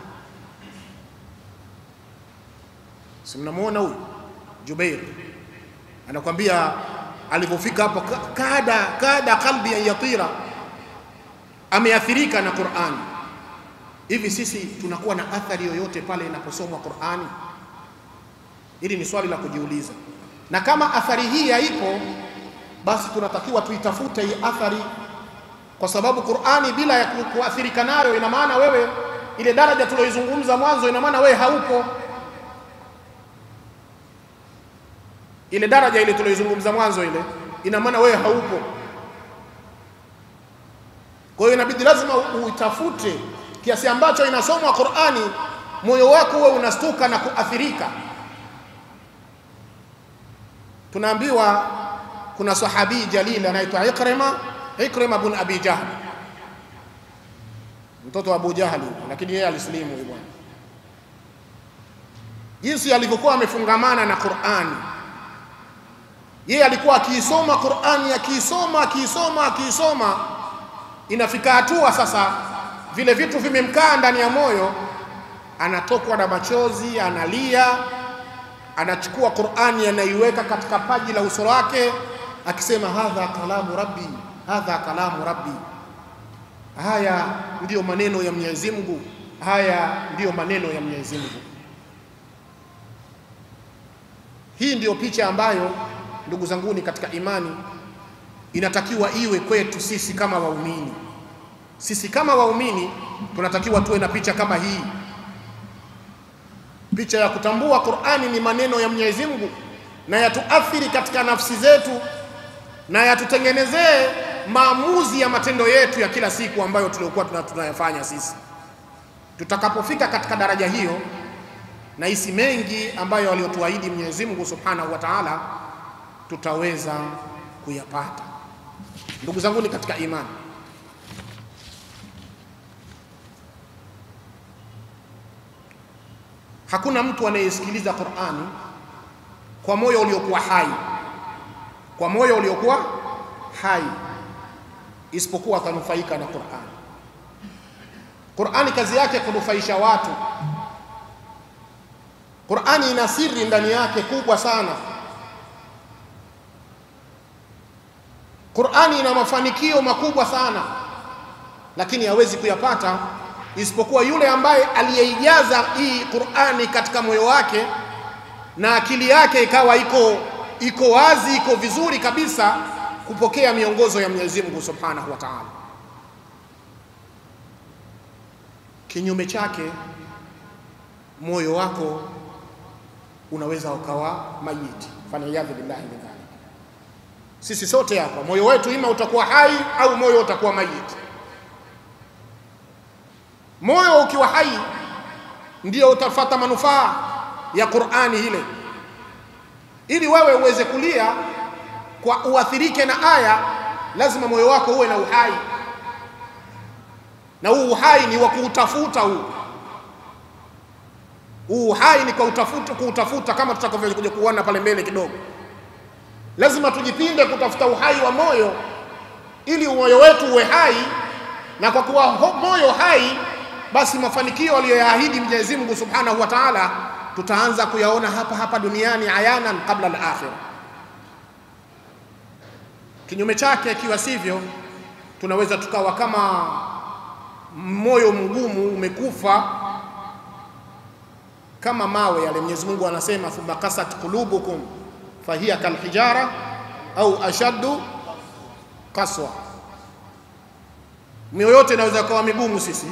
Si mnamuona huyu Jubair anakwambia alipofika hapo, ka- kada kada qalbi an yatira, ameathirika na Qur'ani. Hivi sisi tunakuwa na athari yoyote pale inaposomwa Qur'ani? Hili ni swali la kujiuliza, na kama athari hii haipo, basi tunatakiwa tuitafute hii athari, kwa sababu Qur'ani bila ya ku- kuathirika nayo, ina maana wewe ile daraja tuliyoizungumza mwanzo, ina maana wewe haupo ile daraja ile tuliyoizungumza mwanzo ile, ina maana wewe haupo. Kwa hiyo inabidi lazima u- uitafute kiasi ambacho inasomwa Qur'ani, moyo wako uwe unastuka na kuathirika. Tunaambiwa kuna sahabi jalil anaitwa Ikrima, Ikrima bin Abi Jahl, mtoto wa Abu Jahli, lakini yeye alisilimu huyu bwana, jinsi alivyokuwa amefungamana na Qur'ani yeye alikuwa akiisoma Qur'ani, akiisoma akiisoma akiisoma, inafika hatua sasa vile vitu vimemkaa ndani ya moyo, anatokwa na machozi, analia, anachukua Qur'ani anaiweka katika paji la uso wake, akisema hadha kalamu rabbi, hadha kalamu rabbi, haya ndiyo maneno ya Mwenyezi Mungu, haya ndiyo maneno ya Mwenyezi Mungu. Hii ndiyo picha ambayo ndugu zanguni katika imani inatakiwa iwe kwetu sisi kama waumini. Sisi kama waumini tunatakiwa tuwe na picha kama hii, picha ya kutambua Qur'ani ni maneno ya Mwenyezi Mungu na yatuathiri katika nafsi zetu na yatutengenezee maamuzi ya matendo yetu ya kila siku ambayo tuliokuwa tuna- tunayafanya sisi. Tutakapofika katika daraja hiyo, na hisi mengi ambayo aliyotuahidi Mwenyezi Mungu Subhanahu wa Ta'ala tutaweza kuyapata. Ndugu zangu ni katika imani, hakuna mtu anayesikiliza Qur'ani kwa moyo uliokuwa hai, kwa moyo uliokuwa hai, isipokuwa atanufaika na Qur'ani. Qur'ani kazi yake kunufaisha watu. Qur'ani ina siri ndani yake kubwa sana. Qur'ani ina mafanikio makubwa sana, lakini hawezi kuyapata isipokuwa yule ambaye aliyeijaza hii Qur'ani katika moyo wake na akili yake ikawa iko iko wazi, iko vizuri kabisa kupokea miongozo ya Mwenyezi Mungu Subhanahu wa Ta'ala. Kinyume chake, moyo wako unaweza ukawa mayiti, faliyadhu billahi min dhalik. Sisi sote hapa moyo wetu ima utakuwa hai au moyo utakuwa mayiti. Moyo ukiwa hai ndio utafata manufaa ya Qur'ani ile, ili wewe uweze kulia kwa uathirike na aya, lazima moyo wako uwe na uhai, na huu uhai ni wa kuutafuta huu huu uhai ni kwa utafuta, kuutafuta kama tutakavyokuja kuona pale mbele kidogo. Lazima tujipinde kutafuta uhai wa moyo ili moyo wetu uwe hai, na kwa kuwa ho- moyo hai, basi mafanikio aliyoyaahidi Mwenyezi Mungu Subhanahu wa Ta'ala tutaanza kuyaona hapa hapa duniani ayanan kabla al-akhirah. Kinyume chake, ikiwa sivyo, tunaweza tukawa kama moyo mgumu umekufa kama mawe yale. Mwenyezi Mungu anasema thumma kasat qulubukum fahiya kalhijara au ashaddu kaswa. Mioyo yote inaweza kuwa migumu sisi,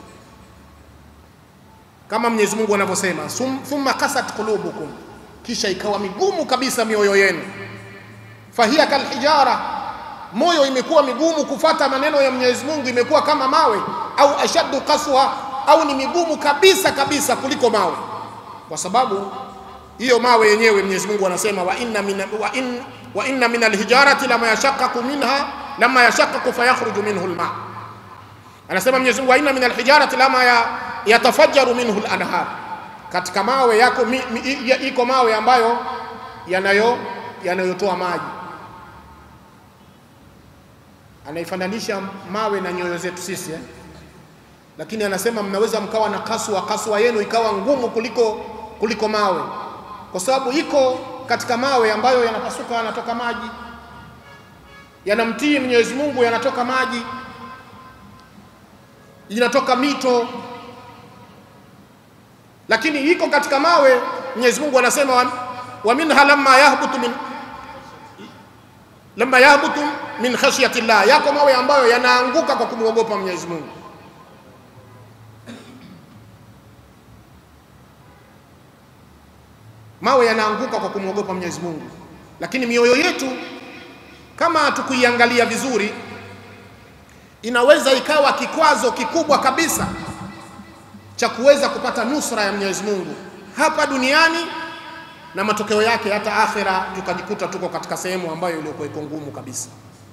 kama Mwenyezi Mungu anavyosema thumma kasat qulubukum, kisha ikawa migumu kabisa mioyo yenu. Fahiya kalhijara, moyo imekuwa migumu kufata maneno ya Mwenyezi Mungu, imekuwa kama mawe, au ashaddu kaswa, au ni migumu kabisa kabisa kuliko mawe kwa sababu hiyo mawe yenyewe Mwenyezi Mungu anasema wa inna min wa in wa inna min alhijarati lama yashaqqaqu minha lama yashaqqaqu fayakhruju minhu alma, anasema Mwenyezi Mungu wa inna min alhijarati lama ya, yatafajjaru minhu alanhar, katika mawe yako mi, mi, ya, iko mawe ambayo yanayo yanayotoa maji. Anaifananisha mawe na nyoyo zetu sisi eh? Lakini anasema mnaweza mkawa na kaswa, kaswa yenu ikawa ngumu kuliko kuliko mawe, kwa sababu iko katika mawe ambayo yanapasuka, yanatoka maji, yanamtii Mwenyezi Mungu, yanatoka maji, inatoka mito. Lakini iko katika mawe, Mwenyezi Mungu anasema wa, wa minha lamma yahbutu min lamma yahbutu min khashyati llah, yako mawe ambayo yanaanguka kwa kumwogopa Mwenyezi Mungu. mawe yanaanguka kwa kumwogopa Mwenyezi Mungu, lakini mioyo yetu kama hatukuiangalia vizuri, inaweza ikawa kikwazo kikubwa kabisa cha kuweza kupata nusra ya Mwenyezi Mungu hapa duniani na matokeo yake hata akhira, tukajikuta tuko katika sehemu ambayo iliyokuwa iko ngumu kabisa.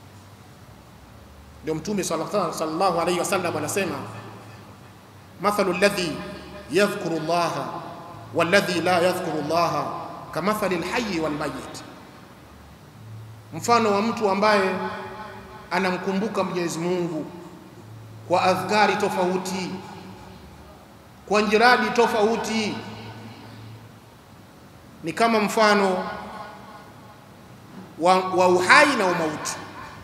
Ndio Mtume sallallahu alaihi wasallam anasema, mathalu alladhi yadhkuru llaha walladhi la yadhkuru llaha kamathali lhayi walmayit, mfano wa mtu ambaye anamkumbuka Mwenyezi Mungu kwa adhkari tofauti, kwa njiradi tofauti, ni kama mfano wa, wa uhai na umauti.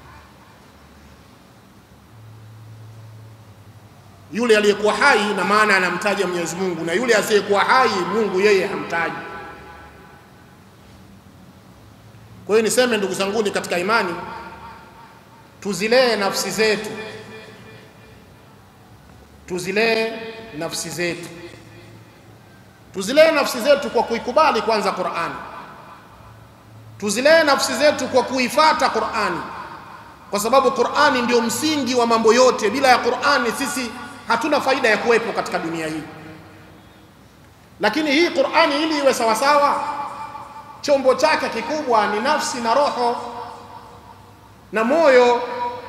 Yule aliyekuwa hai na maana anamtaja Mwenyezi Mungu, na yule asiyekuwa hai Mungu yeye hamtaji. Kwa hiyo niseme ndugu zanguni katika imani, tuzilee nafsi zetu, tuzilee nafsi zetu, tuzilee nafsi zetu kwa kuikubali kwanza Qur'ani, tuzilee nafsi zetu kwa kuifata Qur'ani, kwa sababu Qur'ani ndio msingi wa mambo yote. Bila ya Qur'ani sisi hatuna faida ya kuwepo katika dunia hii. Lakini hii Qur'ani ili iwe sawasawa, chombo chake kikubwa ni nafsi na roho na moyo.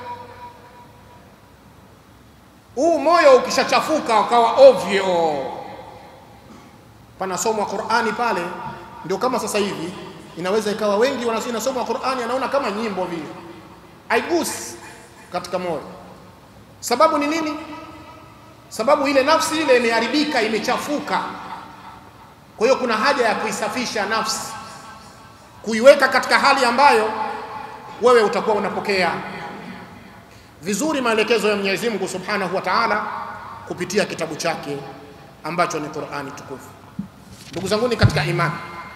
Huu moyo ukishachafuka ukawa ovyo, panasomwa Qur'ani pale, ndio kama sasa hivi inaweza ikawa wengi wanasoma Qur'ani, anaona kama nyimbo vile, haigusi katika moyo. Sababu ni nini? Sababu ile nafsi ile imeharibika, imechafuka. Kwa hiyo kuna haja ya kuisafisha nafsi, kuiweka katika hali ambayo wewe utakuwa unapokea vizuri maelekezo ya Mwenyezi Mungu Subhanahu wa Ta'ala kupitia kitabu chake ambacho ni Qur'ani tukufu. Ndugu zanguni katika imani,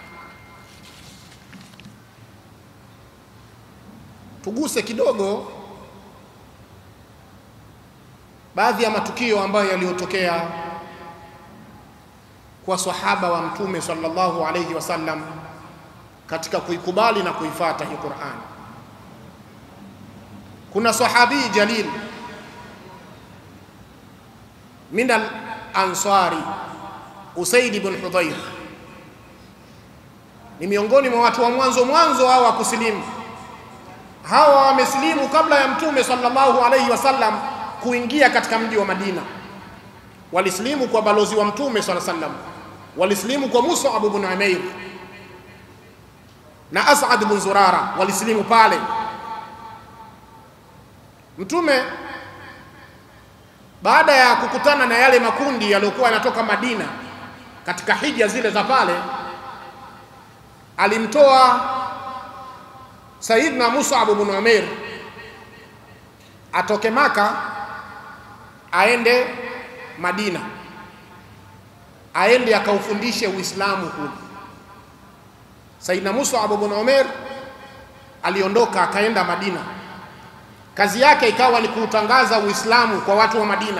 tuguse kidogo baadhi ya matukio ambayo yaliyotokea kwa sahaba wa Mtume sallallahu alayhi wasallam katika kuikubali na kuifata hii Qur'an. Kuna sahabi jalil min al-ansari Usaid ibn Hudayr, ni miongoni mwa watu wa mwanzo mwanzo hawa kusilimu. Hawa wamesilimu kabla ya Mtume sallallahu alayhi wasallam kuingia katika mji wa Madina. Walisilimu kwa balozi wa Mtume swalla sallam, walisilimu kwa Mus'ab ibn Umair na As'ad ibn Zurara, walisilimu pale. Mtume baada ya kukutana na yale makundi yaliyokuwa yanatoka Madina katika hija zile za pale, alimtoa Saidna Mus'ab ibn Umair atoke Maka aende Madina, aende akaufundishe Uislamu kule. Saidina Mus'ab ibn Umair aliondoka akaenda Madina, kazi yake ikawa ni kuutangaza Uislamu kwa watu wa Madina.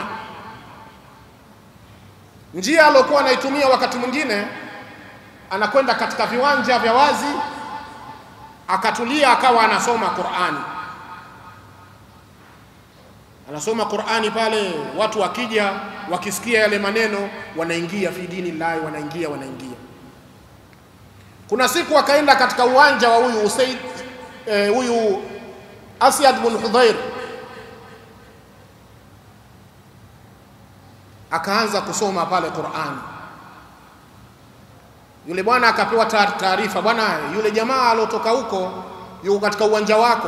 Njia aliyokuwa anaitumia wakati mwingine, anakwenda katika viwanja vya wazi, akatulia, akawa anasoma Qur'ani anasoma Qur'ani pale, watu wakija wakisikia yale maneno wanaingia fi dini llahi, wanaingia wanaingia. Kuna siku akaenda katika uwanja wa huyu Usaid eh, huyu Asyad bin Hudhair, akaanza kusoma pale Qur'ani. Yule bwana akapewa taarifa, bwana, yule jamaa aliotoka huko yuko katika uwanja wako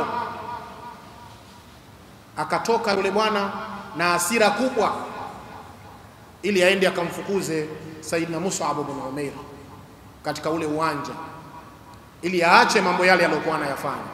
akatoka yule bwana na hasira kubwa, ili aende akamfukuze Saidina Mus'ab ibn Umair katika ule uwanja, ili aache mambo yale aliyokuwa anayafanya.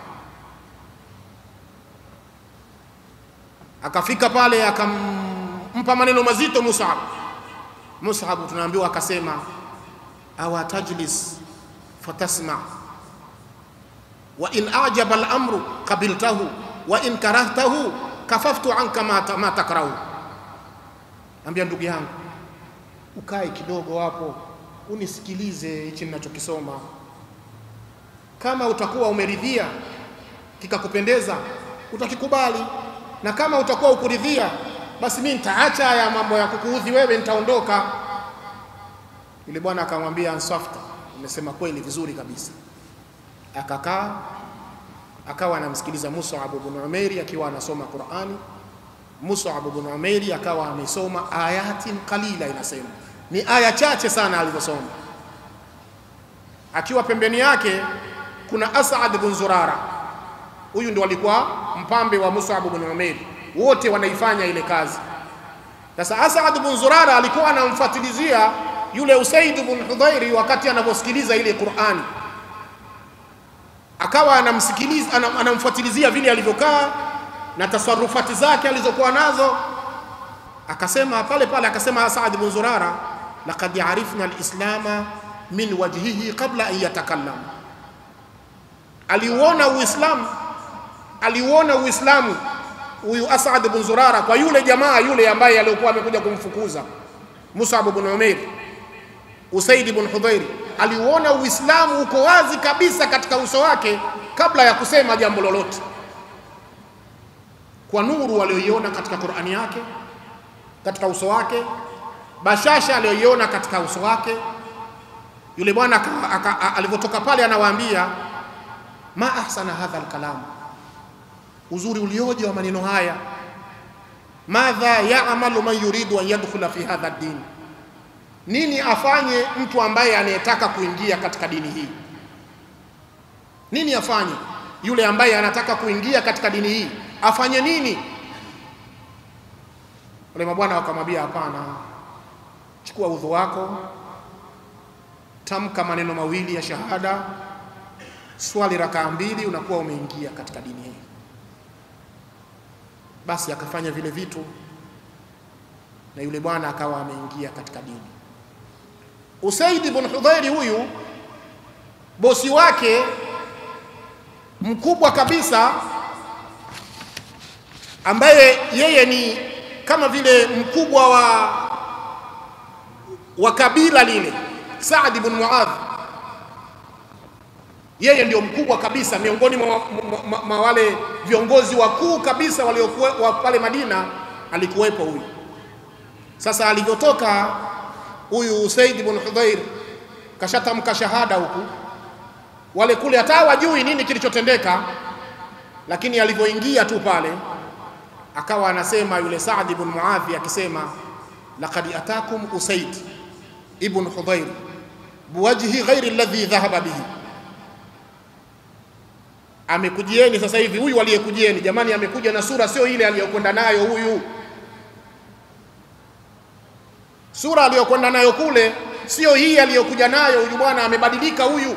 Akafika pale akampa maneno mazito Mus'ab. Mus'ab tunaambiwa akasema, awa tajlis fatasma wa in ajaba al-amru qabiltahu wa in karahtahu kafaftu anka ma, ma takrahu. Ambia ndugu yangu, ukae kidogo hapo unisikilize hichi ninachokisoma. Kama utakuwa umeridhia kikakupendeza, utakikubali, na kama utakuwa ukuridhia, basi mimi nitaacha haya mambo ya kukuudhi wewe, nitaondoka. Yule bwana akamwambia, ansafta, umesema kweli, vizuri kabisa. Akakaa akawa anamsikiliza Mus'ab ibn Umair akiwa anasoma Qur'ani. Mus'ab ibn Umair akawa amesoma ayatin qalila, inasema ni aya chache sana alizosoma. Akiwa pembeni yake kuna As'ad ibn Zurara, huyu ndio alikuwa mpambe wa Mus'ab ibn Umair, wote wanaifanya ile kazi. Sasa As'ad ibn Zurara alikuwa anamfuatilizia yule Usaid ibn Hudhairi wakati anaposikiliza ile Qur'ani akawa anamsikiliza anamfuatilizia vile alivyokaa na tasarufati zake alizokuwa nazo. Akasema pale pale, akasema Saad bin Zurara, laqad arifna alislama min wajhihi qabla an yatakallam, aliuona Uislamu, aliuona Uislamu huyu Asad bin Zurara kwa yule jamaa yule ambaye alikuwa amekuja kumfukuza Mus'ab bin Umair, Usaid bin Hudhairi aliuona Uislamu uko wazi kabisa katika uso wake kabla ya kusema jambo lolote, kwa nuru aliyoiona katika Qur'ani yake, katika uso wake, bashasha aliyoiona katika uso wake. Yule bwana alivyotoka pale, anawaambia ma ahsana hadha alkalam, uzuri ulioje wa maneno haya. Madha ya'malu man yuridu an yadkhula fi hadha ad-din nini afanye mtu ambaye anayetaka kuingia katika dini hii? Nini afanye yule ambaye anataka kuingia katika dini hii, afanye nini? Wale mabwana wakamwambia, hapana, chukua udhu wako, tamka maneno mawili ya shahada, swali rakaa mbili, unakuwa umeingia katika dini hii. Basi akafanya vile vitu na yule bwana akawa ameingia katika dini. Usaid ibn Hudhairi huyu bosi wake mkubwa kabisa, ambaye yeye ni kama vile mkubwa wa, wa kabila lile, Saad ibn Muadh, yeye ndio mkubwa kabisa miongoni mwa, mwa, mwa, mwa wale viongozi wakuu kabisa waliokuwa pale Madina, alikuwepo huyu. Sasa alivyotoka huyu Usaid ibn Hudhair kashatamka shahada huku, wale kule hata wajui nini kilichotendeka, lakini alivyoingia tu pale akawa anasema yule Saad ibn Muadhi akisema, laqad atakum Usaid ibn Hudhair biwajhi ghairi alladhi dhahaba bihi, amekujieni sasa hivi huyu aliyekujieni, jamani, amekuja na sura sio ile aliyokwenda nayo huyu sura aliyokwenda nayo kule sio hii aliyokuja nayo huyu bwana, amebadilika huyu.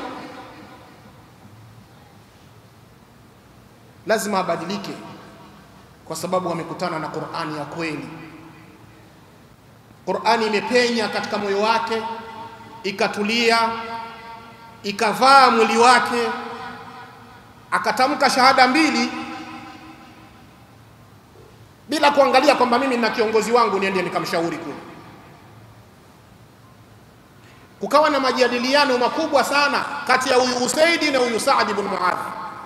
Lazima abadilike, kwa sababu amekutana na Qur'ani ya kweli. Qur'ani imepenya katika moyo wake, ikatulia, ikavaa mwili wake, akatamka shahada mbili bila kuangalia kwamba mimi na kiongozi wangu niende nikamshauri kule. Kukawa na majadiliano makubwa sana kati ya huyu Usaidi na huyu Saad ibn Muadh.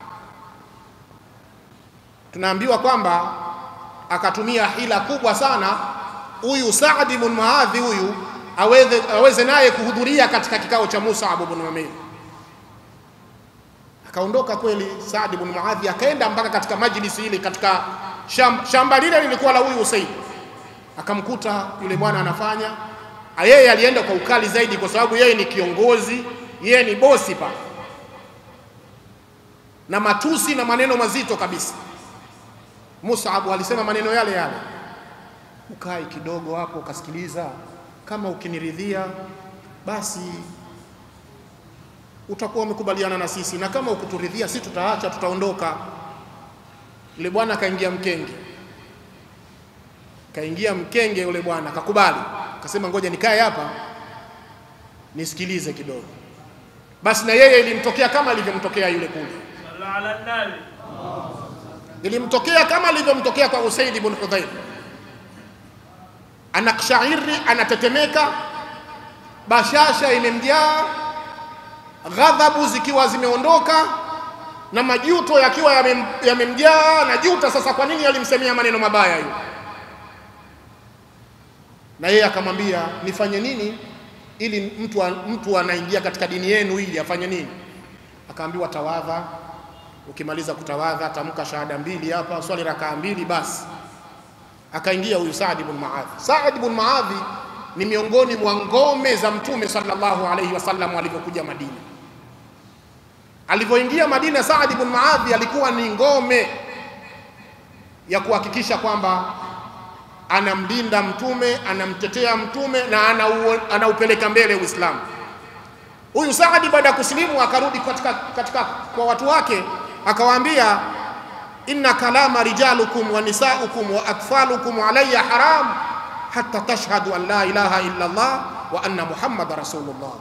Tunaambiwa kwamba akatumia hila kubwa sana huyu Saad ibn Muadh huyu aweze, aweze naye kuhudhuria katika kikao cha Mus'ab ibn Umair. Akaondoka kweli Saad ibn Muadh akaenda mpaka katika majlisi ile katika shamba, shamba lile lilikuwa la huyu Usaid. Akamkuta yule bwana anafanya, yeye alienda kwa ukali zaidi, kwa sababu yeye ni kiongozi, yeye ni bosi pa na matusi na maneno mazito kabisa. Mus'ab alisema maneno yale yale, ukai kidogo hapo ukasikiliza, kama ukiniridhia basi utakuwa umekubaliana na sisi, na kama ukuturidhia, si tutaacha, tutaondoka. Yule bwana kaingia mkenge, kaingia mkenge yule bwana akakubali, akasema ngoja nikae hapa nisikilize kidogo. Basi na yeye ilimtokea kama ilivyomtokea yule kule, ilimtokea kama ilivyomtokea kwa Usaid ibn Hudhair. Anakshairi, anatetemeka, bashasha imemjaa, ghadhabu zikiwa zimeondoka na majuto yakiwa yamemjaa yame na juta sasa, kwa nini alimsemea maneno mabaya hiyo? Na yeye akamwambia nifanye nini ili mtu, mtu anaingia katika dini yenu ili afanye nini? Akaambiwa tawadha, ukimaliza kutawadha tamka shahada mbili hapa, swali rakaa mbili basi. Akaingia huyu Saad ibn Muadh. Saad ibn Muadh ni miongoni mwa ngome za Mtume sallallahu alaihi wasallam alivyokuja Madina alivyoingia Madina, Saad ibn Muadh alikuwa ni ngome ya kuhakikisha kwamba anamlinda mtume, anamtetea mtume na anaupeleka mbele Uislamu. Huyu Saadi baada ya kusilimu akarudi katika, katika kwa watu wake akawaambia, inna kalama rijalukum wa nisaukum wa atfalukum alayya haram hatta tashhadu an la ilaha illa Allah wa anna Muhammada rasulullah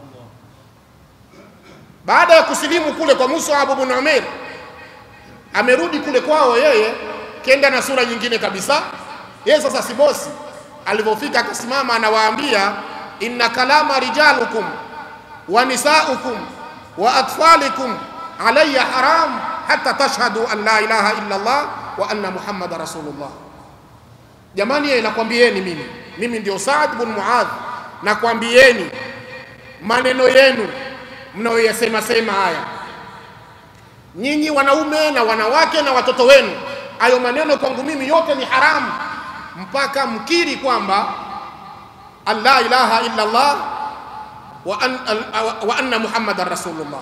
baada ya kusilimu kule kwa Mus'ab ibn Umair, amerudi kule kwao yeye, kenda na sura nyingine kabisa. Yeye sasa si bosi. Alivyofika akasimama, anawaambia inna kalama rijalukum wa nisaukum wa atfalikum alayya haram hatta tashhadu an la ilaha illa Allah wa anna Muhammada rasulullah. Jamani, yeye nakwambieni mimi, mimi ndio Saad ibn Muadh, nakwambieni maneno yenu mnayoyasema sema haya, nyinyi wanaume na wanawake na watoto wenu, hayo maneno kwangu mimi yote ni haramu, mpaka mkiri kwamba an la ilaha illa Allah wa, an, wa anna Muhammadan rasulullah.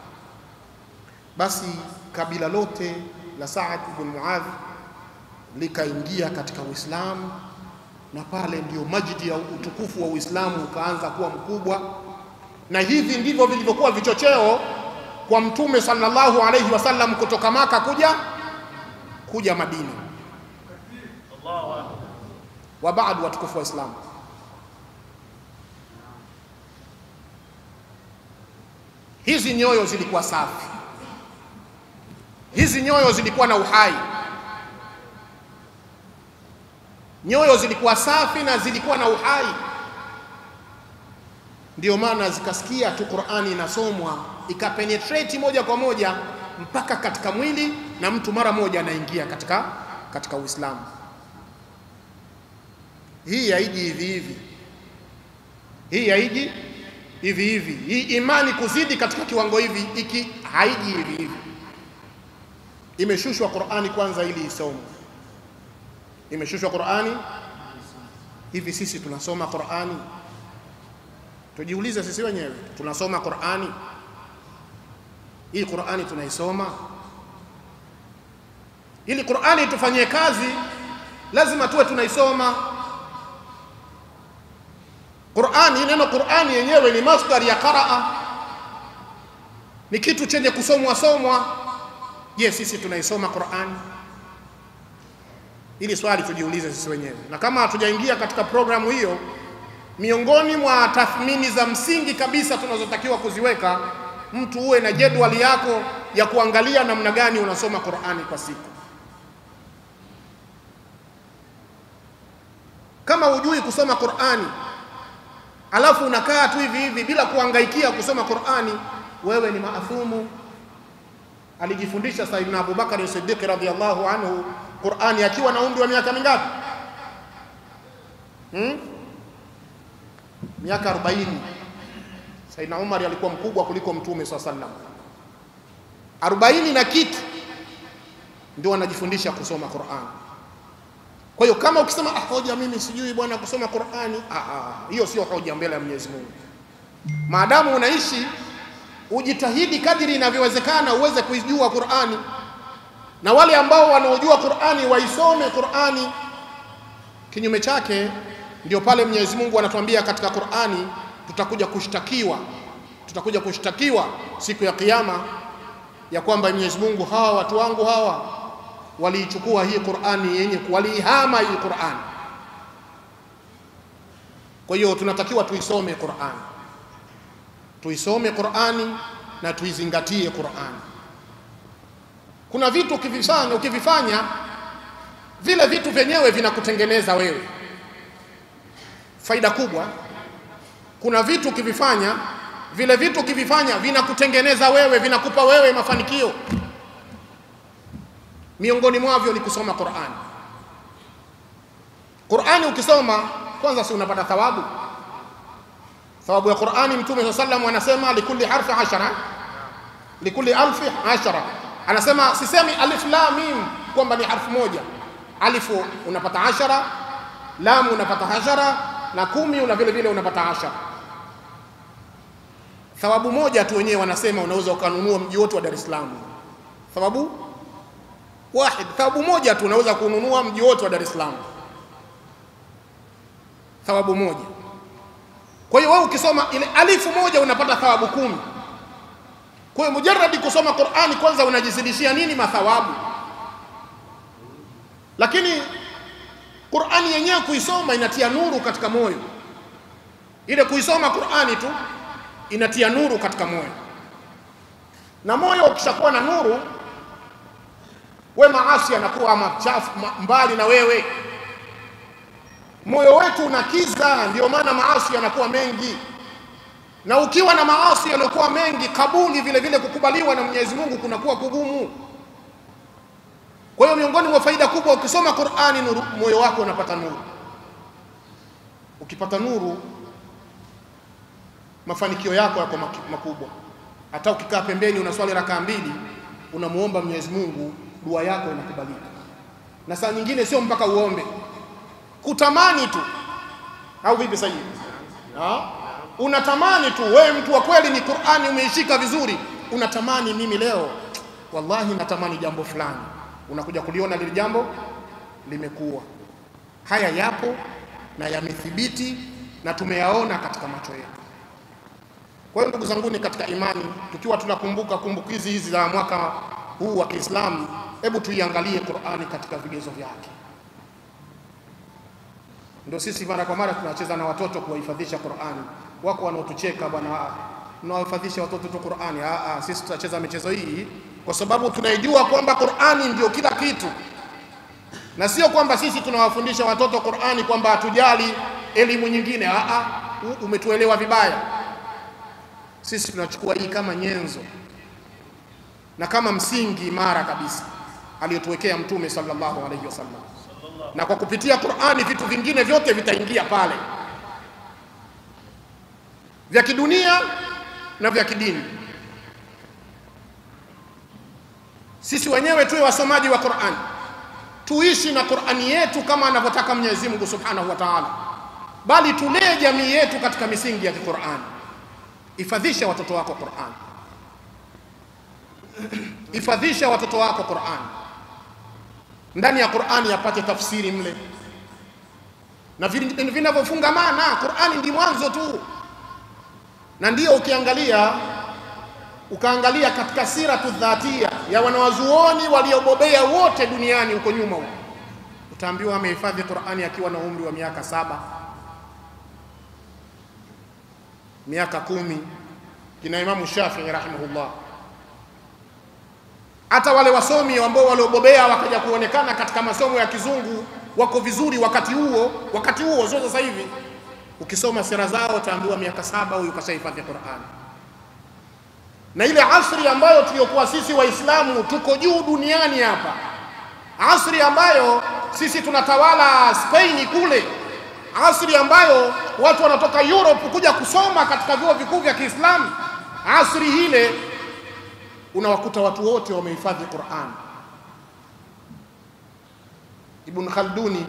Basi kabila lote la Saad ibn Muadh likaingia katika Uislamu, na pale ndio majidi ya utukufu wa Uislamu ukaanza kuwa mkubwa na hivi ndivyo vilivyokuwa vichocheo kwa mtume sallallahu alayhi wasallam kutoka Maka kuja kuja Madina. Wa baadu, watukufu wa Islam, hizi nyoyo zilikuwa safi, hizi nyoyo zilikuwa na uhai, nyoyo zilikuwa safi na zilikuwa na uhai ndio maana zikasikia tu Qur'ani inasomwa ikapenetrate moja kwa moja mpaka katika mwili na mtu mara moja anaingia katika, katika Uislamu. Hii haiji hivi hivi, hii haiji hivi hivi. Hii imani kuzidi katika kiwango hivi iki haiji hivi hivi. Imeshushwa Qur'ani kwanza ili isomwe, imeshushwa Qur'ani hivi. Sisi tunasoma Qur'ani Tujiulize sisi wenyewe, tunasoma Qur'ani hii? Qur'ani tunaisoma? Ili Qur'ani tufanyie kazi, lazima tuwe tunaisoma Qur'ani. Neno Qur'ani yenyewe ni masdar ya qaraa, ni kitu chenye kusomwa somwa. Je, sisi tunaisoma Qur'ani? Ili swali tujiulize sisi wenyewe, na kama hatujaingia katika programu hiyo, miongoni mwa tathmini za msingi kabisa tunazotakiwa kuziweka, mtu uwe na jedwali yako ya kuangalia namna gani unasoma Qur'ani kwa siku. Kama hujui kusoma Qur'ani alafu unakaa tu hivi hivi bila kuangaikia kusoma Qur'ani, wewe ni maathumu. Alijifundisha Sayyidina Abubakar Siddiq radhiyallahu anhu Qur'ani akiwa na umri wa miaka mingapi? Hmm? Miaka 40. Sayyidina Umar alikuwa mkubwa kuliko Mtume swalla sallam. 40 na kitu ndio anajifundisha kusoma Qur'ani. Kwa hiyo kama ukisema ah, hoja mimi sijui bwana kusoma Qur'ani, ah, ah, hiyo sio hoja mbele ya Mwenyezi Mungu. Maadamu unaishi ujitahidi kadiri inavyowezekana uweze kuijua Qur'ani, na wale ambao wanaojua Qur'ani waisome Qur'ani. Kinyume chake ndio pale Mwenyezi Mungu anatuambia katika Qur'ani, tutakuja kushtakiwa, tutakuja kushtakiwa siku ya Kiyama ya kwamba Mwenyezi Mungu, hawa watu wangu hawa waliichukua hii Qur'ani yenye waliihama hii Qur'ani. Kwa hiyo tunatakiwa tuisome Qur'ani, tuisome Qur'ani na tuizingatie Qur'ani. Kuna vitu ukivifanya, ukivifanya vile vitu vyenyewe vinakutengeneza wewe, faida kubwa. Kuna vitu ukivifanya, vile vitu ukivifanya vinakutengeneza wewe, vinakupa wewe mafanikio miongoni mwavyo ni kusoma Qur'ani. Qur'ani ukisoma kwanza, si unapata thawabu? Thawabu ya Qur'ani, Mtume swalla sallam anasema likulli harfi ashara, likulli alfi ashara. Anasema sisemi alif lam mim kwamba ni harfu moja. Alifu unapata ashara, lam unapata ashara, na kumi una vile vile unapata ashara. Thawabu moja tu wenyewe wanasema unaweza ukanunua mji wote wa Dar es Salaam. Thawabu wahid, thawabu moja tu unaweza kununua mji wote wa Dar es Salaam, thawabu moja. Kwa hiyo wewe ukisoma ile alifu moja unapata thawabu kumi. Kwa hiyo mujarradi kusoma Qur'ani kwanza unajizidishia nini? Mathawabu. Lakini Qur'ani yenyewe kuisoma inatia nuru katika moyo. Ile kuisoma Qur'ani tu inatia nuru katika moyo, na moyo ukishakuwa na nuru we maasi yanakuwa machafu mbali na wewe. Moyo wetu unakiza, ndio maana maasi yanakuwa mengi, na ukiwa na maasi yaliyokuwa mengi, kabuli vile vile kukubaliwa na Mwenyezi Mungu kunakuwa kugumu. Kwa hiyo miongoni mwa faida kubwa, ukisoma Qur'ani, nuru, moyo wako unapata nuru. Ukipata nuru, mafanikio yako yako makubwa. Hata ukikaa pembeni unaswali rakaa mbili, unamuomba Mwenyezi Mungu dua yako inakubalika, na saa nyingine sio mpaka uombe, kutamani tu, au vipi? Sasa unatamani tu, wewe mtu wa kweli, ni Qur'ani umeishika vizuri, unatamani mimi leo wallahi natamani jambo fulani, unakuja kuliona lile jambo limekuwa. Haya yapo na yamethibiti na tumeyaona katika macho yetu. Kwa hiyo ndugu zanguni katika imani, tukiwa tunakumbuka kumbukizi hizi za mwaka huu wa Kiislamu, hebu tuiangalie Qur'ani katika vigezo vyake. Ndio sisi mara kwa mara tunacheza na watoto kuwahifadhisha Qur'ani. Wako wanaotucheka bwana, mnawahifadhisha watoto tu Qur'ani. Ah, ah, sisi tutacheza michezo hii kwa sababu tunaijua kwamba Qur'ani ndio kila kitu, na sio kwamba sisi tunawafundisha watoto Qur'ani kwamba hatujali elimu nyingine. Ah, ah, umetuelewa vibaya. Sisi tunachukua hii kama nyenzo na kama msingi imara kabisa aliyotuwekea Mtume sallallahu alaihi wasallam, na kwa kupitia Qur'ani vitu vingine vyote vitaingia pale, vya kidunia na vya kidini. Sisi wenyewe tuwe wasomaji wa Qur'ani, tuishi na Qur'ani yetu kama anavyotaka Mwenyezi Mungu Subhanahu wa Ta'ala, bali tulee jamii yetu katika misingi ya Qur'ani. Ifadhisha watoto wako Qur'ani Ifadhisha watoto wako Qur'ani, ndani ya Qur'ani apate tafsiri mle na vinavyofungamana. Qur'ani ndi mwanzo tu, na ndiyo ukiangalia ukaangalia katika siratu dhatia ya wanawazuoni waliobobea wote duniani huko nyuma huko, utaambiwa amehifadhi Qur'ani akiwa na umri wa miaka saba, miaka kumi, kina Imamu Shafii rahimahullah. Hata wale wasomi ambao waliobobea wakaja kuonekana katika masomo ya kizungu wako vizuri wakati huo, wakati huo sio sasa hivi. Ukisoma sera zao utaambiwa miaka saba huyu kashahifadhi Qur'ani na ile asri ambayo tuliyokuwa sisi Waislamu tuko juu duniani hapa, asri ambayo sisi tunatawala Spain kule, asri ambayo watu wanatoka Europe kuja kusoma katika vyuo vikuu vya Kiislamu, asri ile unawakuta watu wote wamehifadhi Qur'an. Ibn Khalduni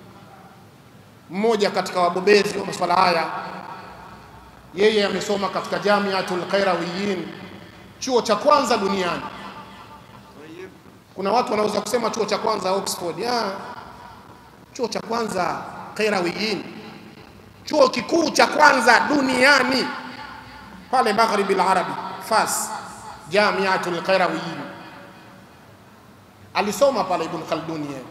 mmoja katika wabobezi wa masuala haya, yeye amesoma katika Jamiatul Qairawiyin chuo cha kwanza duniani. Kuna watu wanaweza kusema chuo cha kwanza Oxford. Ya, chuo cha kwanza Qairawiyin, chuo kikuu cha kwanza duniani pale Magharibi al-Arabi, Fas, Jamiatul Qairawiyin. Alisoma pale Ibn Khalduni yeye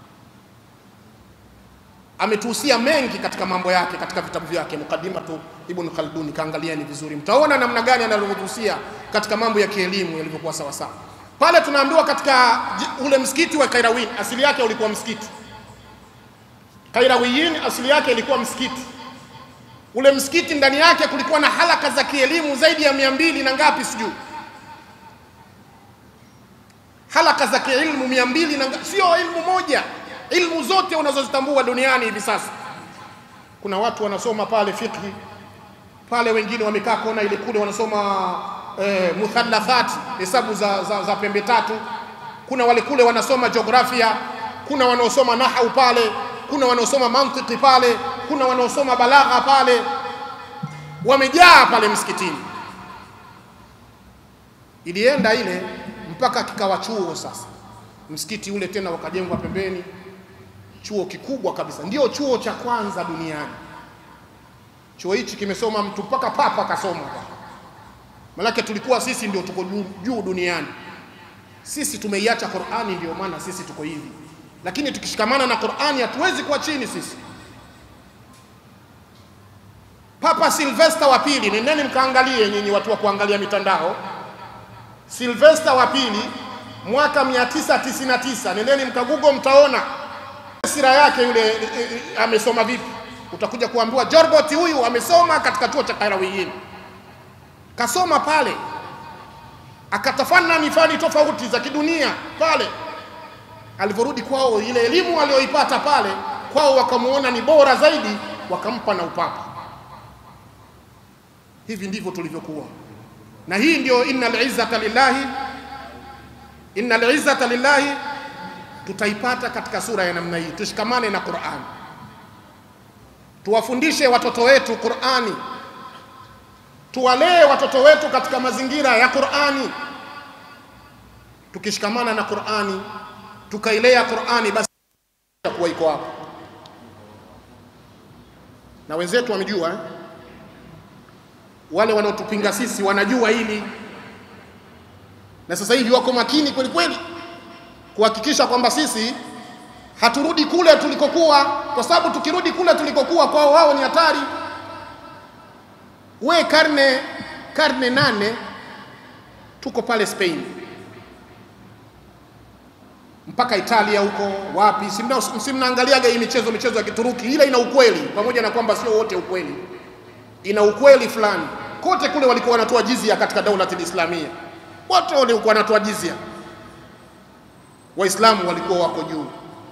ametuhusia mengi katika mambo yake katika vitabu vyake Muqaddimatu Ibn Khalduni, kaangalieni vizuri, mtaona namna gani anavyotuhusia katika mambo ya kielimu yalivyokuwa sawa sawa. Pale tunaambiwa katika ule msikiti wa Kairawin, asili yake ulikuwa msikiti. Kairawiyin asili yake ilikuwa msikiti. Ule msikiti ndani yake kulikuwa na halaka za kielimu zaidi ya mia mbili na ngapi sijui, halaka za kielimu mia mbili na ngapi, sio ilmu moja ilmu zote unazozitambua duniani hivi sasa. Kuna watu wanasoma pale fiqhi pale, wengine wamekaa kona ile kule wanasoma eh, muthallathati hesabu za, za, za pembe tatu. Kuna wale kule wanasoma jiografia, kuna wanaosoma nahau pale, kuna wanaosoma mantiki pale, kuna wanaosoma balagha pale, wamejaa pale msikitini. Ilienda ile mpaka kikawa chuo sasa, msikiti ule tena wakajengwa pembeni chuo kikubwa kabisa, ndio chuo cha kwanza duniani. Chuo hichi kimesoma mtu mpaka papa kasoma, manake tulikuwa sisi ndio tuko juu duniani. Sisi tumeiacha Qur'ani, ndio maana sisi tuko hivi, lakini tukishikamana na Qur'ani hatuwezi kuwa chini sisi. Papa Silvester wa pili, nendeni mkaangalie nyinyi watu wa kuangalia mitandao. Silvester wa pili mwaka 999 nendeni mkagugo, mtaona sira yake yule e, e, amesoma vipi. Utakuja kuambiwa Jorbot huyu amesoma katika chuo cha Qairawiyin, kasoma pale akatafana fani tofauti za kidunia pale. Alivyorudi kwao, ile elimu aliyoipata pale kwao wakamuona ni bora zaidi, wakampa na upapa. Hivi ndivyo tulivyokuwa, na hii ndio innal izzata lillahi, innal izzata lillahi tutaipata katika sura ya namna hii. Tushikamane na Qur'an, tuwafundishe watoto wetu Qur'ani, tuwalee watoto wetu katika mazingira ya Qur'ani. Tukishikamana na Qur'ani, tukailea Qur'ani, basi kuwa iko hapo. Na wenzetu wamejua eh? Wale wanaotupinga sisi wanajua hili, na sasa hivi wako makini kweli kweli kuhakikisha kwamba sisi haturudi kule tulikokuwa, kwa sababu tukirudi kule tulikokuwa kwao wao ni hatari. We karne karne nane tuko pale Spain mpaka Italia huko wapi, simnaangaliaga hii michezo michezo ya Kituruki, ila ina ukweli, pamoja na kwamba sio wote ukweli, ina ukweli fulani. Kote kule walikuwa wanatoa jizia katika daulatul Islamia, wote walikuwa wanatoa jizia Waislamu walikuwa wako juu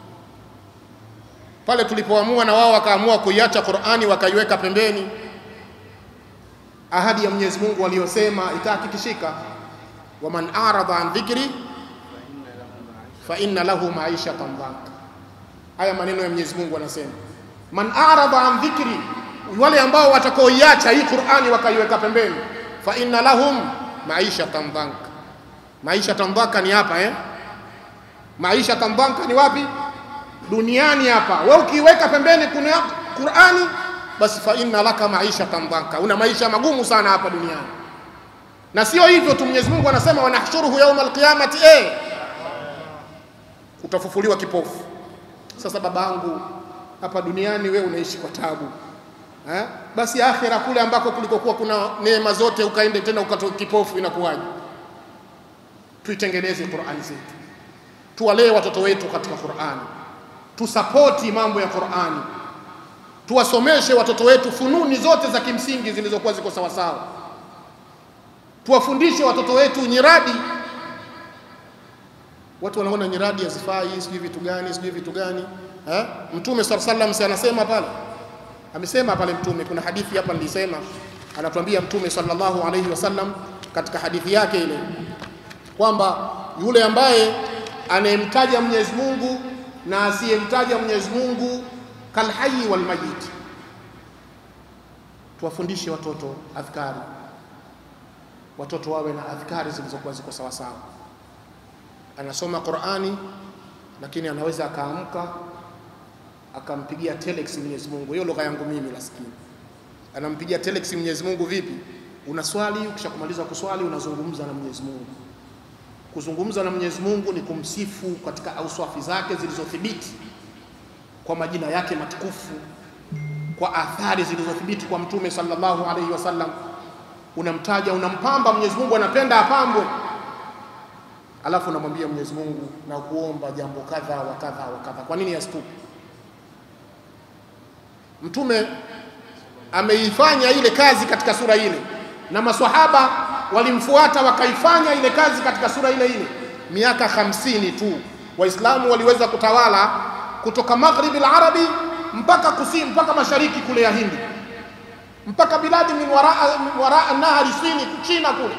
pale. Tulipoamua na wao wakaamua kuiacha Qur'ani wakaiweka pembeni, ahadi ya Mwenyezi Mungu aliyosema itahakikishika, waman arada an dhikri fa inna lahu maishatan dhanka. Haya maneno ya Mwenyezi Mungu anasema, man arada an dhikri, wale ambao watakaoiacha hii Qur'ani wakaiweka pembeni, fa inna lahum maishatan dhanka. Maishatan dhanka ni hapa eh maisha tambwanka ni wapi? Duniani hapa. Wewe ukiweka pembeni kuna Qur'ani, basi fa inna laka maisha tambwanka, una maisha magumu sana hapa duniani. Na sio hivyo tu, Mwenyezi Mungu anasema wanahshuruhu yauma alqiyamati, eh, utafufuliwa kipofu. Sasa babangu, hapa duniani wewe unaishi kwa tabu eh? Basi akhira kule ambako kulikokuwa kuna neema zote ukaende tena ukatoa kipofu, inakuwaje? Tuitengeneze Qur'ani zetu, tuwalee watoto wetu katika Qur'ani, tusapoti mambo ya Qur'ani, tuwasomeshe watoto wetu fununi zote za kimsingi zilizokuwa ziko sawasawa, tuwafundishe watoto wetu nyiradi. Watu wanaona nyiradi hazifai, sijui vitu gani, sijui vitu gani eh? Mtume sallallahu alaihi wasallam anasema pale amesema pale Mtume, kuna hadithi hapa nilisema, anatuambia Mtume sallallahu alaihi wasallam katika hadithi yake ile kwamba yule ambaye anayemtaja Mwenyezi Mungu na asiyemtaja Mwenyezi Mungu kalhayi wal mayit. Tuwafundishe watoto adhkari, watoto wawe na adhkari zilizokuwa ziko sawa sawa. Anasoma Qur'ani, lakini anaweza akaamka akampigia telex Mwenyezi Mungu. Hiyo lugha yangu mimi maskini. Anampigia telex Mwenyezi Mungu vipi? Unaswali, ukishakumaliza kuswali unazungumza na Mwenyezi Mungu. Kuzungumza na Mwenyezi Mungu ni kumsifu katika auswafi zake zilizothibiti kwa majina yake matukufu, kwa athari zilizothibiti kwa Mtume sallallahu alaihi wasallam. Unamtaja, unampamba Mwenyezi Mungu, anapenda apambwe, alafu unamwambia Mwenyezi Mungu na kuomba jambo kadha wa kadha wa kadha. Kwa nini yastupi? Mtume ameifanya ile kazi katika sura ile, na maswahaba walimfuata wakaifanya ile kazi katika sura ile ile. Miaka hamsini tu Waislamu waliweza kutawala kutoka maghribi al-arabi mpaka kusini mpaka mashariki kule ya Hindi mpaka biladi min waraa min waraa nahari Sini, China kule.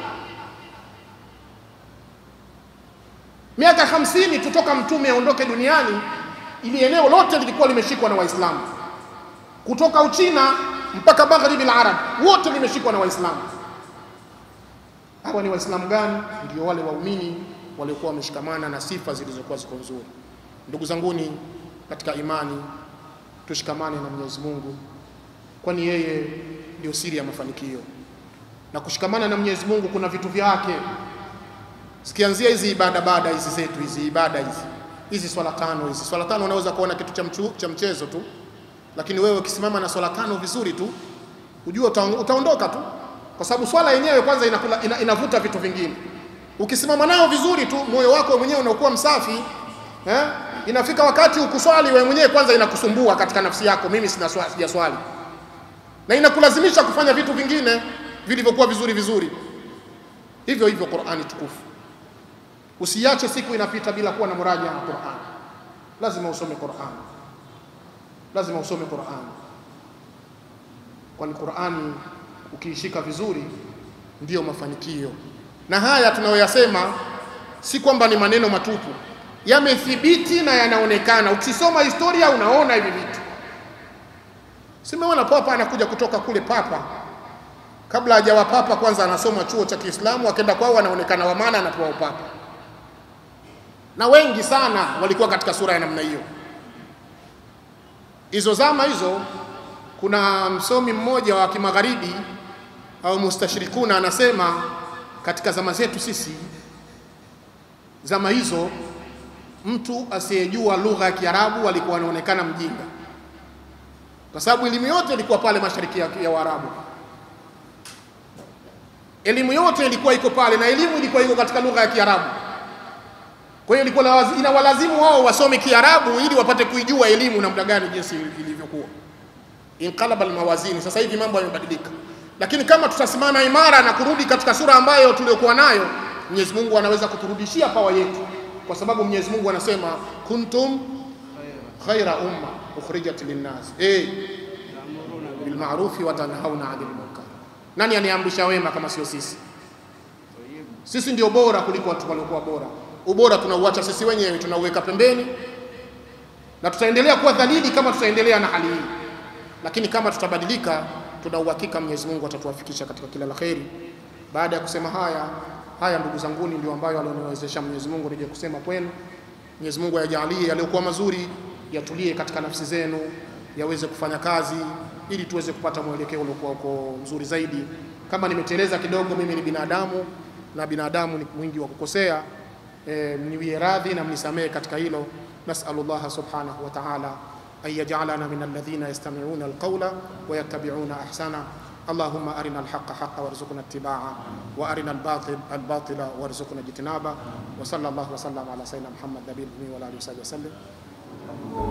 Miaka hamsini tutoka mtume aondoke duniani, ili eneo lote lilikuwa limeshikwa na Waislamu kutoka Uchina mpaka magharibi al-arab wote limeshikwa na Waislamu. Hawa ni Waislamu gani? Ndio wale waumini waliokuwa wameshikamana na sifa zilizokuwa ziko nzuri. Ndugu zanguni katika imani, tushikamane na Mwenyezi Mungu, kwani yeye ndio siri ya mafanikio. Na kushikamana na Mwenyezi Mungu kuna vitu vyake, sikianzia hizi ibada bada hizi zetu hizi ibada hizi hizi swala tano hizi swala tano, unaweza kuona kitu cha, mchu, cha mchezo tu lakini wewe ukisimama na swala tano vizuri tu ujue uta, utaondoka tu, kwa sababu swala yenyewe kwanza inakula, ina, inavuta vitu vingine. Ukisimama nayo vizuri tu, moyo wako mwenyewe unakuwa msafi eh? Inafika wakati ukuswali wewe mwenyewe kwanza inakusumbua katika nafsi yako, mimi sina swali, sijaswali, na inakulazimisha kufanya vitu vingine vilivyokuwa vizuri vizuri. Hivyo hivyo Qur'ani tukufu, usiache siku inapita bila kuwa na muraja na Qur'an. Lazima usome Qur'an lazima usome Qur'an, kwani Qur'ani ukiishika vizuri ndiyo mafanikio. Na haya tunayoyasema si kwamba ni maneno matupu, yamethibiti na yanaonekana. Ukisoma historia unaona hivi vitu. Simeona papa anakuja kutoka kule, papa kabla hajawa papa, kwanza anasoma chuo cha Kiislamu, akenda kwao anaonekana wa maana, anapewa upapa, na wengi sana walikuwa katika sura ya namna hiyo hizo zama hizo, kuna msomi mmoja wa kimagharibi au mustashirikuna anasema katika zama zetu sisi, zama hizo, mtu asiyejua lugha ya Kiarabu alikuwa anaonekana mjinga, kwa sababu elimu yote ilikuwa pale mashariki ya, ya Waarabu. Elimu yote ilikuwa iko pale, na elimu ilikuwa iko katika lugha ya Kiarabu. Kwa hiyo ilikuwa inawalazimu wao wasome Kiarabu ili wapate kuijua elimu namna gani jinsi ilivyokuwa. Inqalaba almawazini, sasa hivi mambo yamebadilika, lakini kama tutasimama imara na kurudi katika sura ambayo tuliokuwa nayo, Mwenyezi Mungu anaweza kuturudishia pawa yetu, kwa sababu Mwenyezi Mungu anasema kuntum khaira umma ukhrijat linnas eh bil ma'rufi wa tanhauna 'anil munkar. Nani aniamrisha wema kama sio sisi? Sisi ndio bora kuliko watu waliokuwa bora ubora tunauacha sisi wenyewe, tunauweka pembeni, na tutaendelea kuwa dhalili kama tutaendelea na hali hii. Lakini kama tutabadilika, tuna uhakika Mwenyezi Mungu atatuwafikisha katika kila la kheri. Baada ya kusema haya haya, ndugu zanguni, ndio ambayo alioniwezesha Mwenyezi Mungu nije kusema kwenu. Mwenyezi Mungu ayajalie yaliyokuwa mazuri yatulie katika nafsi zenu, yaweze kufanya kazi, ili tuweze kupata mwelekeo uliokuwa uko mzuri zaidi. Kama nimeteleza kidogo, mimi ni binadamu na binadamu ni mwingi wa kukosea e, mniwie radhi na mnisamehe katika hilo. Nasalu llaha subhanahu wa ta'ala an yaj'alana min alladhina yastami'una alqawla wa yattabi'una ahsana اللهم أرنا الحق حقا وارزقنا اتباعه وأرنا الباطل الباطل وارزقنا اجتنابه وصلى الله وسلم على سيدنا محمد نبي الأمي وعلى آله وصحبه وسلم